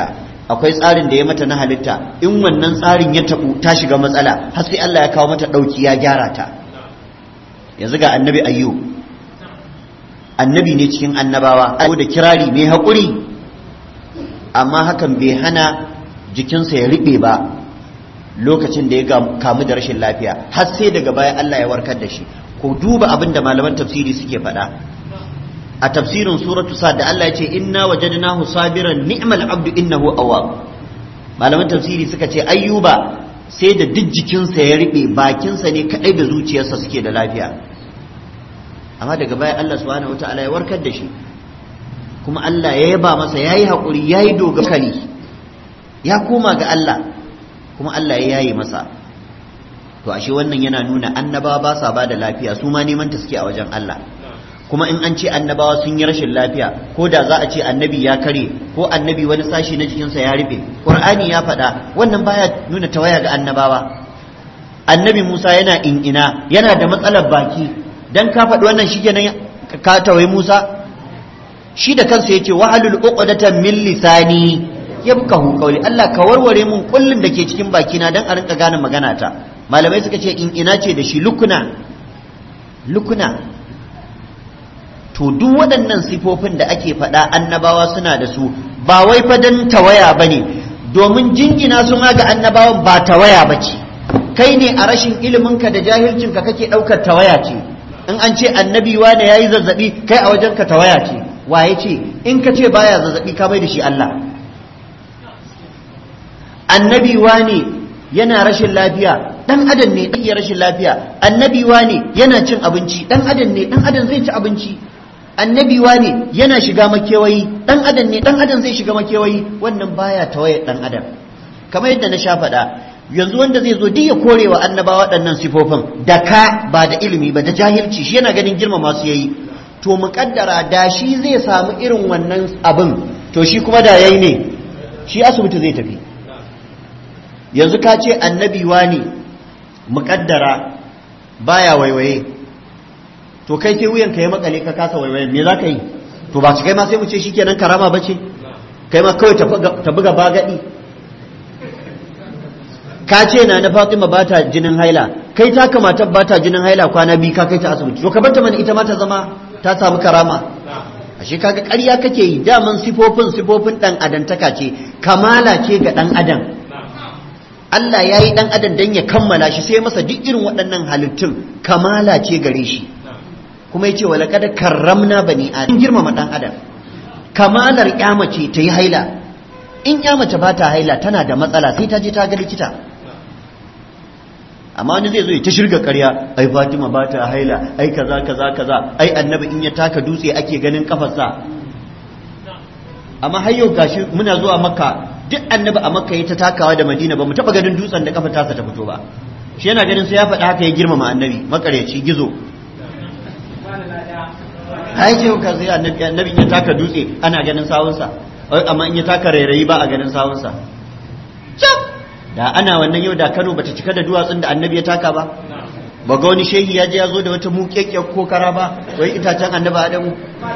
Speaker 1: akwai tsarin da ya mata na halitta in wannan tsarin ya tabu ta shiga matsala har sai Allah ya kawo mata ɗauki ya gyara ta yanzu ga annabi ayyu annabi ne cikin annabawa da kirari mai haƙuri amma hakan bai hana jikinsa ya riɓe ba lokacin da ya kamu da rashin lafiya har sai daga baya Allah ya warkar da shi ko duba abin da malaman tafsiri suke faɗa a tafsirin suratu sa da Allah ya ce inna wajadnahu sabiran ni'mal abdu innahu awwab malaman tafsiri suka ce ayyuba sai da duk jikinsa ya riɓe bakinsa ne kaɗai da zuciyarsa suke da lafiya amma daga baya Allah subhanahu wataala ya warkar da shi kuma Allah ya yaba masa yayi haƙuri yayi dogakali ya koma ga Allah kuma Allah ya yaye masa to ashe wannan yana nuna annabawa ba sa bada lafiya su ma neman ta suke a wajen Allah kuma in an ce annabawa sun yi rashin lafiya ko da za a ce annabi ya kare ko annabi wani sashi na jikinsa ya rufe qur'ani ya faɗa wannan baya nuna tawaya ga annabawa annabi Musa yana in'ina yana da matsalar baki dan ka faɗi wannan shi kenan ka tawaye Musa shi da kansa yace wahalul uqdatan min lisani yabkahu qawli Allah ka warware mun kullun da ke cikin bakina dan a rinka gane magana ta malamai suka ce in ina ce da shi lukuna lukuna to duk waɗannan sifofin da ake faɗa annabawa suna da su ba wai fa dan tawaya bane domin jingina su ma ga annabawan ba tawaya bace kai ne a rashin iliminka da jahilcinka kake ɗaukar tawaya ce in an ce annabi wane yayi zazzabi kai a wajenka tawaya ce waye ce in ka ce baya zazzabi ka mai da shi Allah annabi wane yana rashin lafiya dan adam ne iya rashin lafiya annabi wane yana cin abinci dan adam ne dan adam zai ci abinci annabi wane yana shiga makewayi dan adam ne dan adam zai shiga makewayi wannan baya tawaye dan adam kamar yadda na sha faɗa yanzu wanda zai zo duk ya kore wa annaba waɗannan sifofin da ka ba da ilimi ba da jahilci shi yana ganin girma masu yayi to muƙaddara da shi zai samu irin wannan abin to shi kuma da yayi ne shi asibiti zai tafi yanzu ka ce annabi ne muƙaddara baya waiwaye to kai sai wuyanka ya makale ka kasa waiwaye me za ka yi to ba su kai ma sai mu ce shikenan karama ba ce kai ma kawai ta buga bagadi ka ce na na Fatima ba ta jinin haila kai ta kamata ba ta jinin haila kwana biyu ka kai ta asibiti to ka bar ta mana ita ma ta zama ta samu karama ashe kaga ƙarya kake yi daman sifofin sifofin dan adantaka ce kamala ce ga dan adam Allah ya yi dan adam dan ya kammala shi sai masa duk irin waɗannan halittun kamala ce gare shi kuma yace wala kad karramna bani adam girmama dan adam kamalar mace ta yi haila in mace ba ta haila tana da matsala sai ta je ta ga likita amma wani zai zo ya ta shirga karya ai Fatima ba ta haila ai kaza kaza kaza ai annabi in ya taka dutse ake ganin kafarsa amma har yau gashi muna zuwa makka duk annabi a makka ya ta takawa da madina ba mu taba ganin dutsen da kafar tasa ta fito ba shi yana ganin sai ya faɗa haka ya girmama annabi makareci gizo ai ce ka sai annabi annabi in ya taka dutse ana ganin sawunsa amma in ya taka rairayi ba a ganin sawunsa da ana wannan yau da Kano bata cika da duwatsun da annabi ya taka ba ba ga wani shehi ya je ya zo da wata muƙeƙƙiyar kokara ba wai itacen annabi Adamu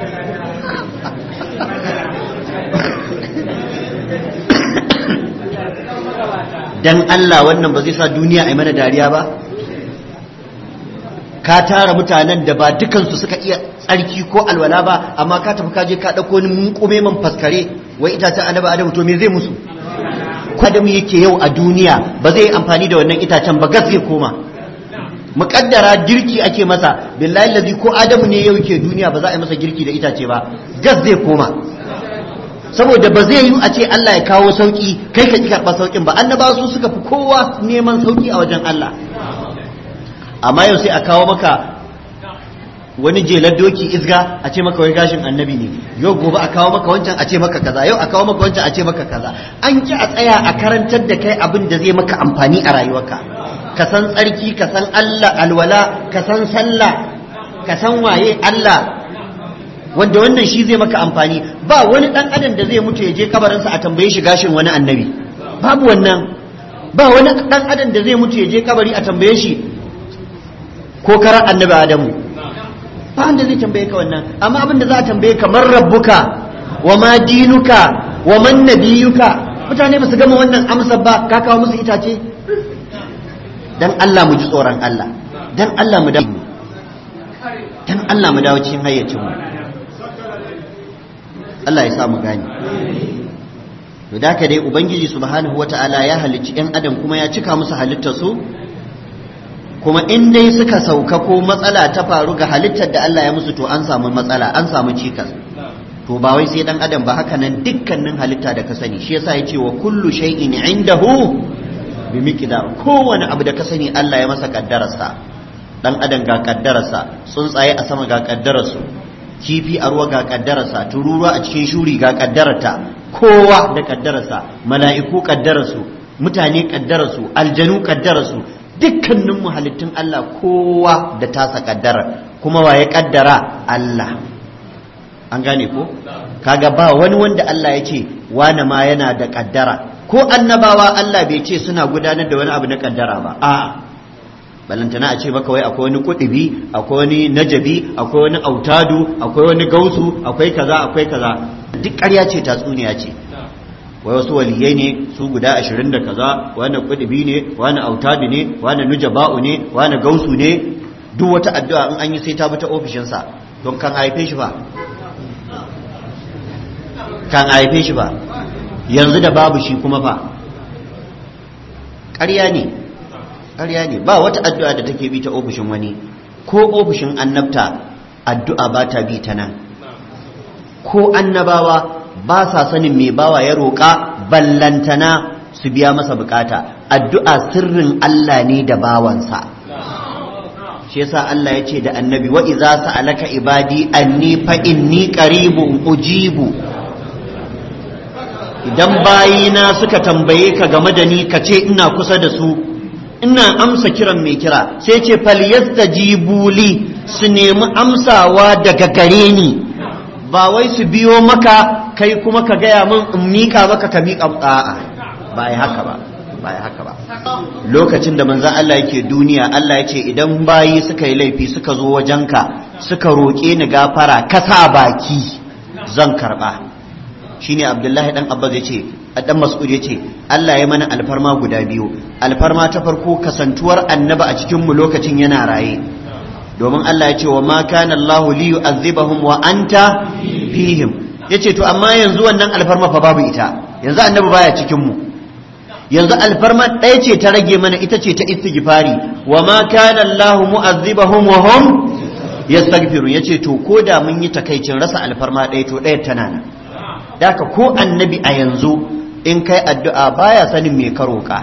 Speaker 1: dan Allah wannan ba zai sa duniya a mana dariya ba ka tara mutanen da ba dukansu suka iya tsarki ko alwala ba amma ka tafi ka je ka ɗauko ni munkume man faskare wai itacen annabi Adamu to me zai musu kwadamu yake yau a duniya ba zai amfani da wannan itacen ba gas zai koma muƙaddara girki ake masa billahi lazi ko adamu ne yau ke duniya ba za a yi masa girki da itace ba gas zai koma saboda ba zai yi a ce Allah ya kawo sauki kai ka ki karɓa saukin ba annaba su suka fi kowa neman sauki a wajen Allah amma yau sai a kawo maka wani jelar doki izga a ce maka wai gashin annabi ne yau gobe a kawo maka wancan a ce maka kaza yau a kawo maka wancan a ce maka kaza an ki a tsaya a karantar da kai abin da zai maka amfani a rayuwarka ka san tsarki ka san Allah alwala ka san sallah ka san waye Allah wanda wannan shi zai maka amfani ba wani dan adam da zai mutu ya je kabarinsa a tambaye shi gashin wani annabi babu wannan ba wani dan adam da zai mutu ya je kabari a tambaye shi ko karar annabi adamu ba wanda zai tambaye ka wannan amma abin da za a tambaye ka man rabbuka wa ma dinuka wa man nabiyuka
Speaker 2: mutane ba su gama wannan amsar ba ka kawo musu itace dan Allah mu ji tsoron Allah dan Allah mu dawo dan Allah mu dawo cikin hayyacin mu Allah ya sa mu gane to da ka dai ubangiji subhanahu wata'ala ya halicci yan adam kuma ya cika musu halittar su kuma in dai suka sauka ko matsala ta faru ga halittar da Allah ya musu to an samu matsala an samu cikas to ba wai sai dan adam ba haka nan dukkanin halitta da ka sani shi yasa yace wa kullu shay'in indahu bi miqdar kowane abu da ka sani Allah ya masa kaddararsa dan adam ga kaddararsa tsuntsaye a sama ga kaddararsu kifi a ruwa ga kaddararsa tururuwa a cikin shuri ga kaddararta kowa da kaddararsa mala'iku kaddararsu mutane kaddararsu aljanu kaddararsu dukkanin halittun Allah kowa da tasa kaddara kuma wa ya kaddara Allah an gane ko kaga ba wani wanda Allah ya ce wani ma yana da kaddara ko annabawa Allah bai ce suna gudanar da wani abu na kaddara ba a balantana a ce maka wai akwai wani kudubi akwai wani najabi akwai wani autadu akwai wani gausu akwai kaza akwai kaza duk ƙarya ce tatsuniya ce wai wasu waliyai ne su guda ashirin da kaza wani kudubi ne wani autadu ne wani nujaba'u ne wani gausu ne duk wata addu'a in an yi sai ta bi ta ofishinsa don kan haife shi ba kan haife shi ba yanzu da babu shi kuma fa ƙarya ne ƙarya ne ba wata addu'a da take bi ta ofishin wani ko ofishin annabta addu'a ba ta bi ta nan ko annabawa ba sa sanin mai bawa ya roƙa ballantana su biya masa bukata addu'a sirrin Allah ne da bawansa shi yasa Allah ya ce da annabi wa iza sa'alaka ibadi anni fa inni qaribun ujibu idan bayina suka tambaye ka game da ni ka ce ina kusa da su ina amsa kiran mai kira sai ce falyastajibu li su nemi amsawa daga gare ni ba wai su biyo maka kai kuma ka gaya min in mika maka ka mika a'a ba ai haka ba ba ai haka ba lokacin da manzon Allah yake duniya Allah ya ce idan bayi suka yi laifi suka zo wajenka suka roƙe ni gafara ka sa baki zan karba shine Abdullahi dan Abbas yace dan Mas'ud yace Allah ya mana alfarma guda biyu alfarma ta farko kasantuwar annaba a cikin mu lokacin yana raye domin Allah ya ce wa ma kana Allah li yu'azzibahum wa anta fihim yace to amma yanzu wannan alfarma fa babu ita yanzu annabi baya cikin mu yanzu alfarma ɗaya ce ta rage mana ita ce ta istighfari wa ma kana Allah mu'azzibahum wa hum yastaghfirun yace to ko da mun yi takaicin rasa alfarma ɗaya to ɗaya tana nan daka ko annabi a yanzu in kai addu'a baya sanin me ka roƙa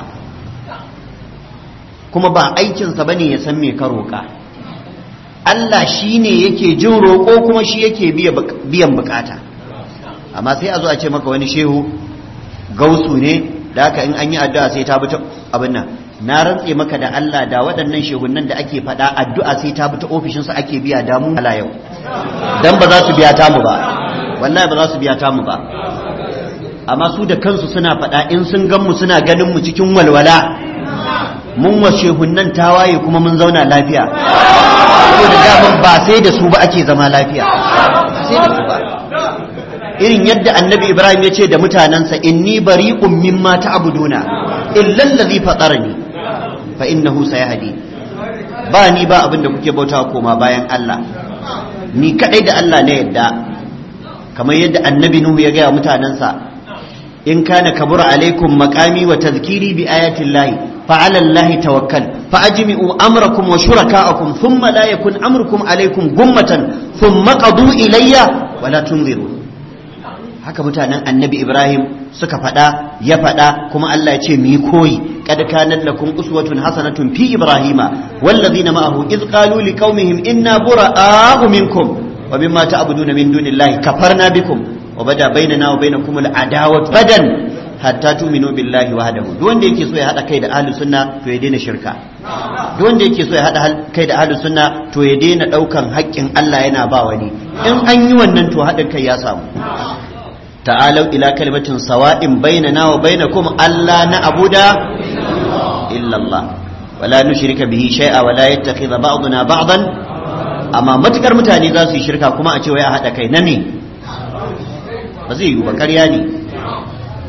Speaker 2: kuma ba aikinsa bane ya san me ka roƙa Allah shi ne yake jin roƙo kuma shi yake biyan bukata amma sai a zo a ce maka wani shehu gausu ne da haka in an yi addu'a sai ta bi ta abin nan na rantse maka da Allah da waɗannan shehunan da ake faɗa addu'a sai ta bi ta ofishinsu ake biya damu ala yau dan ba za su biya tamu ba wallahi ba za su biya tamu ba amma su da kansu suna faɗa in sun gan mu suna ganin mu cikin walwala mun wa shehunan tawaye kuma mun zauna lafiya saboda daman ba sai da su ba ake zama lafiya sai da su ba irin yadda annabi ibrahim ya ce da mutanensa inni bari'un mimma ta'buduna illa allazi fatarani fa innahu sayahdi ba ni ba abin da kuke bautawa koma bayan Allah ni kadai da Allah ne yadda kamar yadda annabi nuhu ya gaya mutanensa in kana kabura alaikum maqami wa tadhkiri bi ayati llahi fa ala llahi tawakkal fa ajmi'u amrakum wa shuraka'akum thumma la yakun amrukum alaikum gummatan thumma qadu ilayya wa la tunziru haka mutanen annabi ibrahim suka faɗa ya faɗa kuma Allah ya ce mu yi koyi kad kanat lakum uswatun hasanatun fi ibrahima wallazina ma'ahu iz qalu liqaumihim inna bura'a'u minkum wa mimma ta'buduna min dunillahi kafarna bikum wa bada bainana wa bainakum al'adawatu badan hatta tu'minu billahi wahdahu duk wanda yake so ya hada kai da ahlus sunna to ya daina shirka duk wanda yake so ya hada kai da ahlus sunna to ya daina daukan haƙƙin Allah yana ba wani in an yi wannan to hadin kai ya samu ta'alau ila kalimatin sawa'in bainana wa bainakum alla na'budu illa Allah wala nushrika bihi shay'a wala yattakhidha ba'duna ba'dan amma matukar mutane za su yi shirka kuma a ce wai a hada kai na ne ba zai yi ba ƙarya ne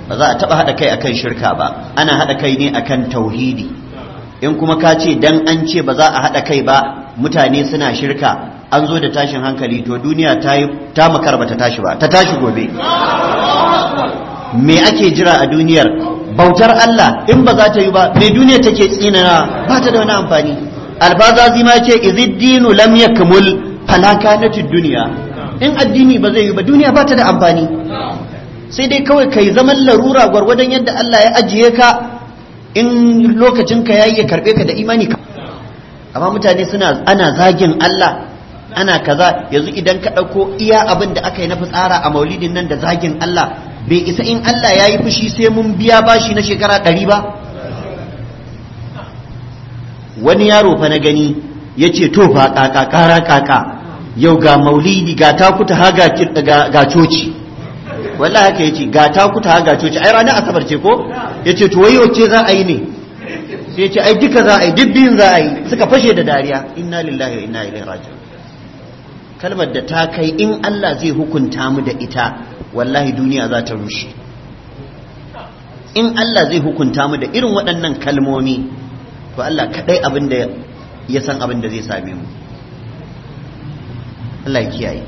Speaker 1: ba za a taba hada kai akan shirka ba ana hada kai ne akan tauhidi in kuma ka ce dan an ce ba za a hada kai ba mutane suna shirka an zo da tashin hankali to duniya ta yi ta makar ba ta tashi ba ta tashi gobe me ake jira a duniyar bautar Allah in ba za ta yi ba me duniya take tsinana ba ta da wani amfani alfazazi ma ce iziddinu lam yakmul fala kanatid duniya in addini ba zai yi ba duniya ba ta da amfani sai dai kawai kai zaman larura gwargwadon yadda Allah ya ajiye ka in lokacin ka yayi ya karbe ka da imani ka amma mutane suna ana zagin Allah ana kaza yanzu idan ka ɗauko iya abin da aka yi na fitsara a maulidin nan da zagin Allah bai isa in Allah ya yi fushi sai mun biya bashi na shekara ɗari ba wani yaro fa na gani ya ce to fa kaka kara kaka yau ga maulidi ga takuta ha ga coci wallahi haka ya ce ga takuta ha ga coci ai ranar asabar ce ko ya ce to wayo ce za a yi ne sai ya ce ai duka za a yi duk biyun za a yi suka fashe da dariya inna lillahi wa inna ilaihi raji'un kalmar da ta kai in Allah zai hukunta mu da ita wallahi duniya za ta rushe in Allah zai hukunta mu da irin waɗannan kalmomi to Allah kaɗai abin da ya san abin da zai same mu Allah ya kiyaye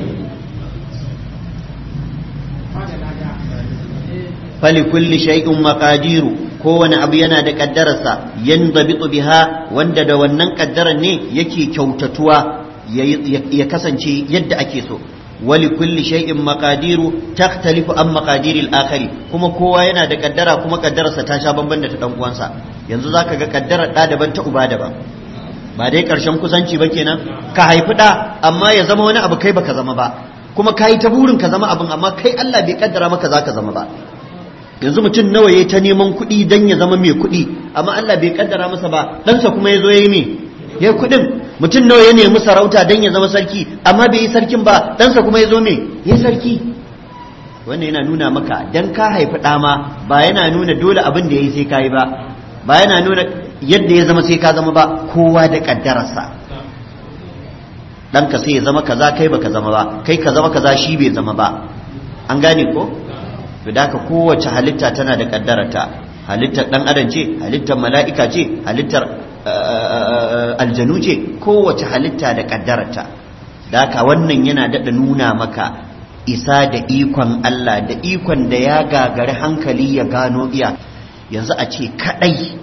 Speaker 1: fali kulli shay'in maqadiru kowane abu yana da kaddararsa yanzabitu biha wanda da wannan kaddarar ne yake kyautatuwa ya kasance yadda ake so wali kulli shay'in maqadiru takhtalifu an maqadiril akhari kuma kowa yana da kaddara kuma kaddararsa ta sha bamban da ta dan uwansa yanzu zaka ga kaddarar da daban ta uba daban ba dai karshen kusanci ba kenan ka haifi da amma ya zama wani abu kai baka zama ba kuma kai ta burin ka zama abin amma kai Allah bai kaddara maka zaka zama ba yanzu mutum nawa yayi ta neman kuɗi dan ya zama mai kuɗi amma Allah bai kaddara masa ba ɗansa kuma ya zo ya yi me ya kuɗin mutum nawa ya nemi sarauta don ya zama sarki amma bai yi sarkin ba ɗansa kuma ya zo me ya sarki wannan yana nuna maka dan ka haifi ɗama ba yana nuna dole abin da ya yi sai ka yi ba ba yana nuna yadda ya zama sai ka zama ba kowa da ƙaddararsa ɗanka sai ya zama kaza kai baka zama ba kai ka zama kaza shi bai zama ba an gane ko to da kowace halitta tana da ƙaddararta halittar ɗan adam ce halittar mala'ika ce halittar aljanu ce kowace halitta da kaddararta da haka wannan yana daɗa nuna maka isa da ikon Allah da ikon da ya gagari hankali ya gano iya yanzu a ce kaɗai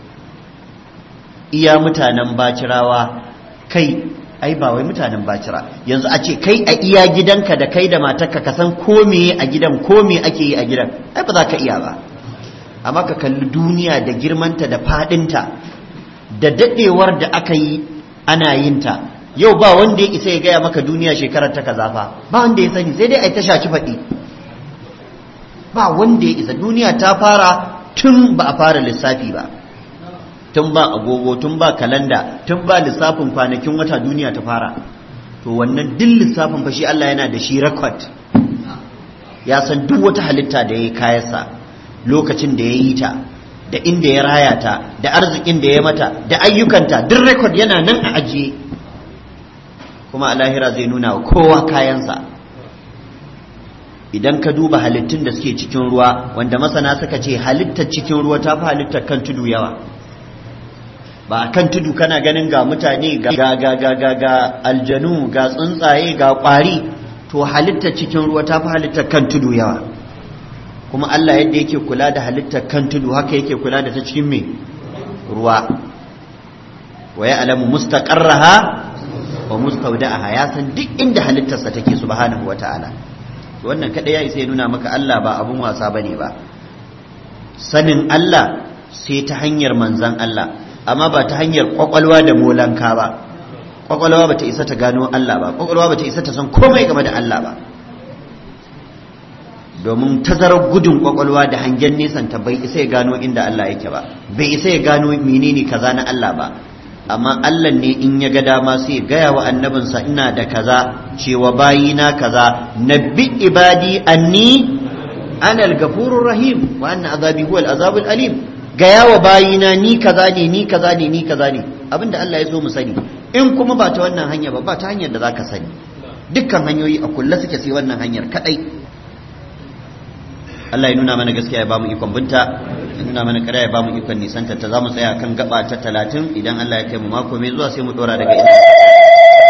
Speaker 1: iya mutanen bacirawa kai ai ba wai mutanen bacira yanzu a ce kai a iya gidanka da kai da matarka ka san ko me a gidan ko me ake yi a gidan ai ba za ka iya ba amma ka kalli duniya da girmanta da faɗinta da daɗewar da aka yi ana yin ta yau ba wanda ya isa ya gaya maka duniya shekarar ta kaza fa ba wanda ya sani sai dai a ta shaci faɗi ba wanda ya isa duniya ta fara tun ba a fara lissafi ba tun ba agogo tun ba kalanda tun ba lissafin kwanakin wata duniya ta fara to wannan duk lissafin fa shi Allah yana da shi record ya san duk wata halitta da ya yi kayansa lokacin da ya yi ta da inda ya raya ta da arzikin da ya mata da ayyukanta duk rekod yana nan a ajiye kuma a lahira zai nuna wa kowa kayansa idan ka duba halittun da suke cikin ruwa wanda masana suka ce halittar cikin ruwa ta fi halittar kan tudu yawa ba a kan tudu kana ganin ga mutane ga ga ga ga ga aljanu ga tsuntsaye ga kwari to halittar cikin ruwa ta fi halittar kan tudu yawa kuma Allah yadda yake kula da halittar kan tudu haka yake kula da ta cikin mai ruwa wa ya alamu mustaqarraha wa mustawda'aha ya san duk inda halittarsa take subhanahu wata'ala wannan kada ya isa ya nuna maka Allah ba abun wasa bane ba sanin Allah sai ta hanyar manzan Allah amma ba ta hanyar kwakwalwa da molanka ba kwakwalwa ba ta isa ta gano Allah ba kwakwalwa ba ta isa ta san komai game da Allah ba domin tazarar gudun kwakwalwa da hangen nesan ta bai isa ya gano inda Allah yake ba bai isa ya gano menene kaza na Allah ba amma Allah ne in ya ga dama sai gaya wa annabinsa ina da kaza cewa bayina kaza nabbi ibadi anni ana al-gafurur rahim wa anna azabi huwa al-azabul alim gaya wa bayina ni kaza ne ni kaza ne ni kaza ne abinda Allah ya so mu sani in kuma ba ta wannan hanya ba ba ta hanyar da zaka sani dukkan hanyoyi a kulle suke sai wannan hanyar kadai Allah ya nuna mana gaskiya ya bamu ikon binta ya nuna mana kada ya bamu ikon nisanta ta zamu tsaya kan gaba ta talatin idan Allah ya kai mu mako mai zuwa sai mu dora daga ina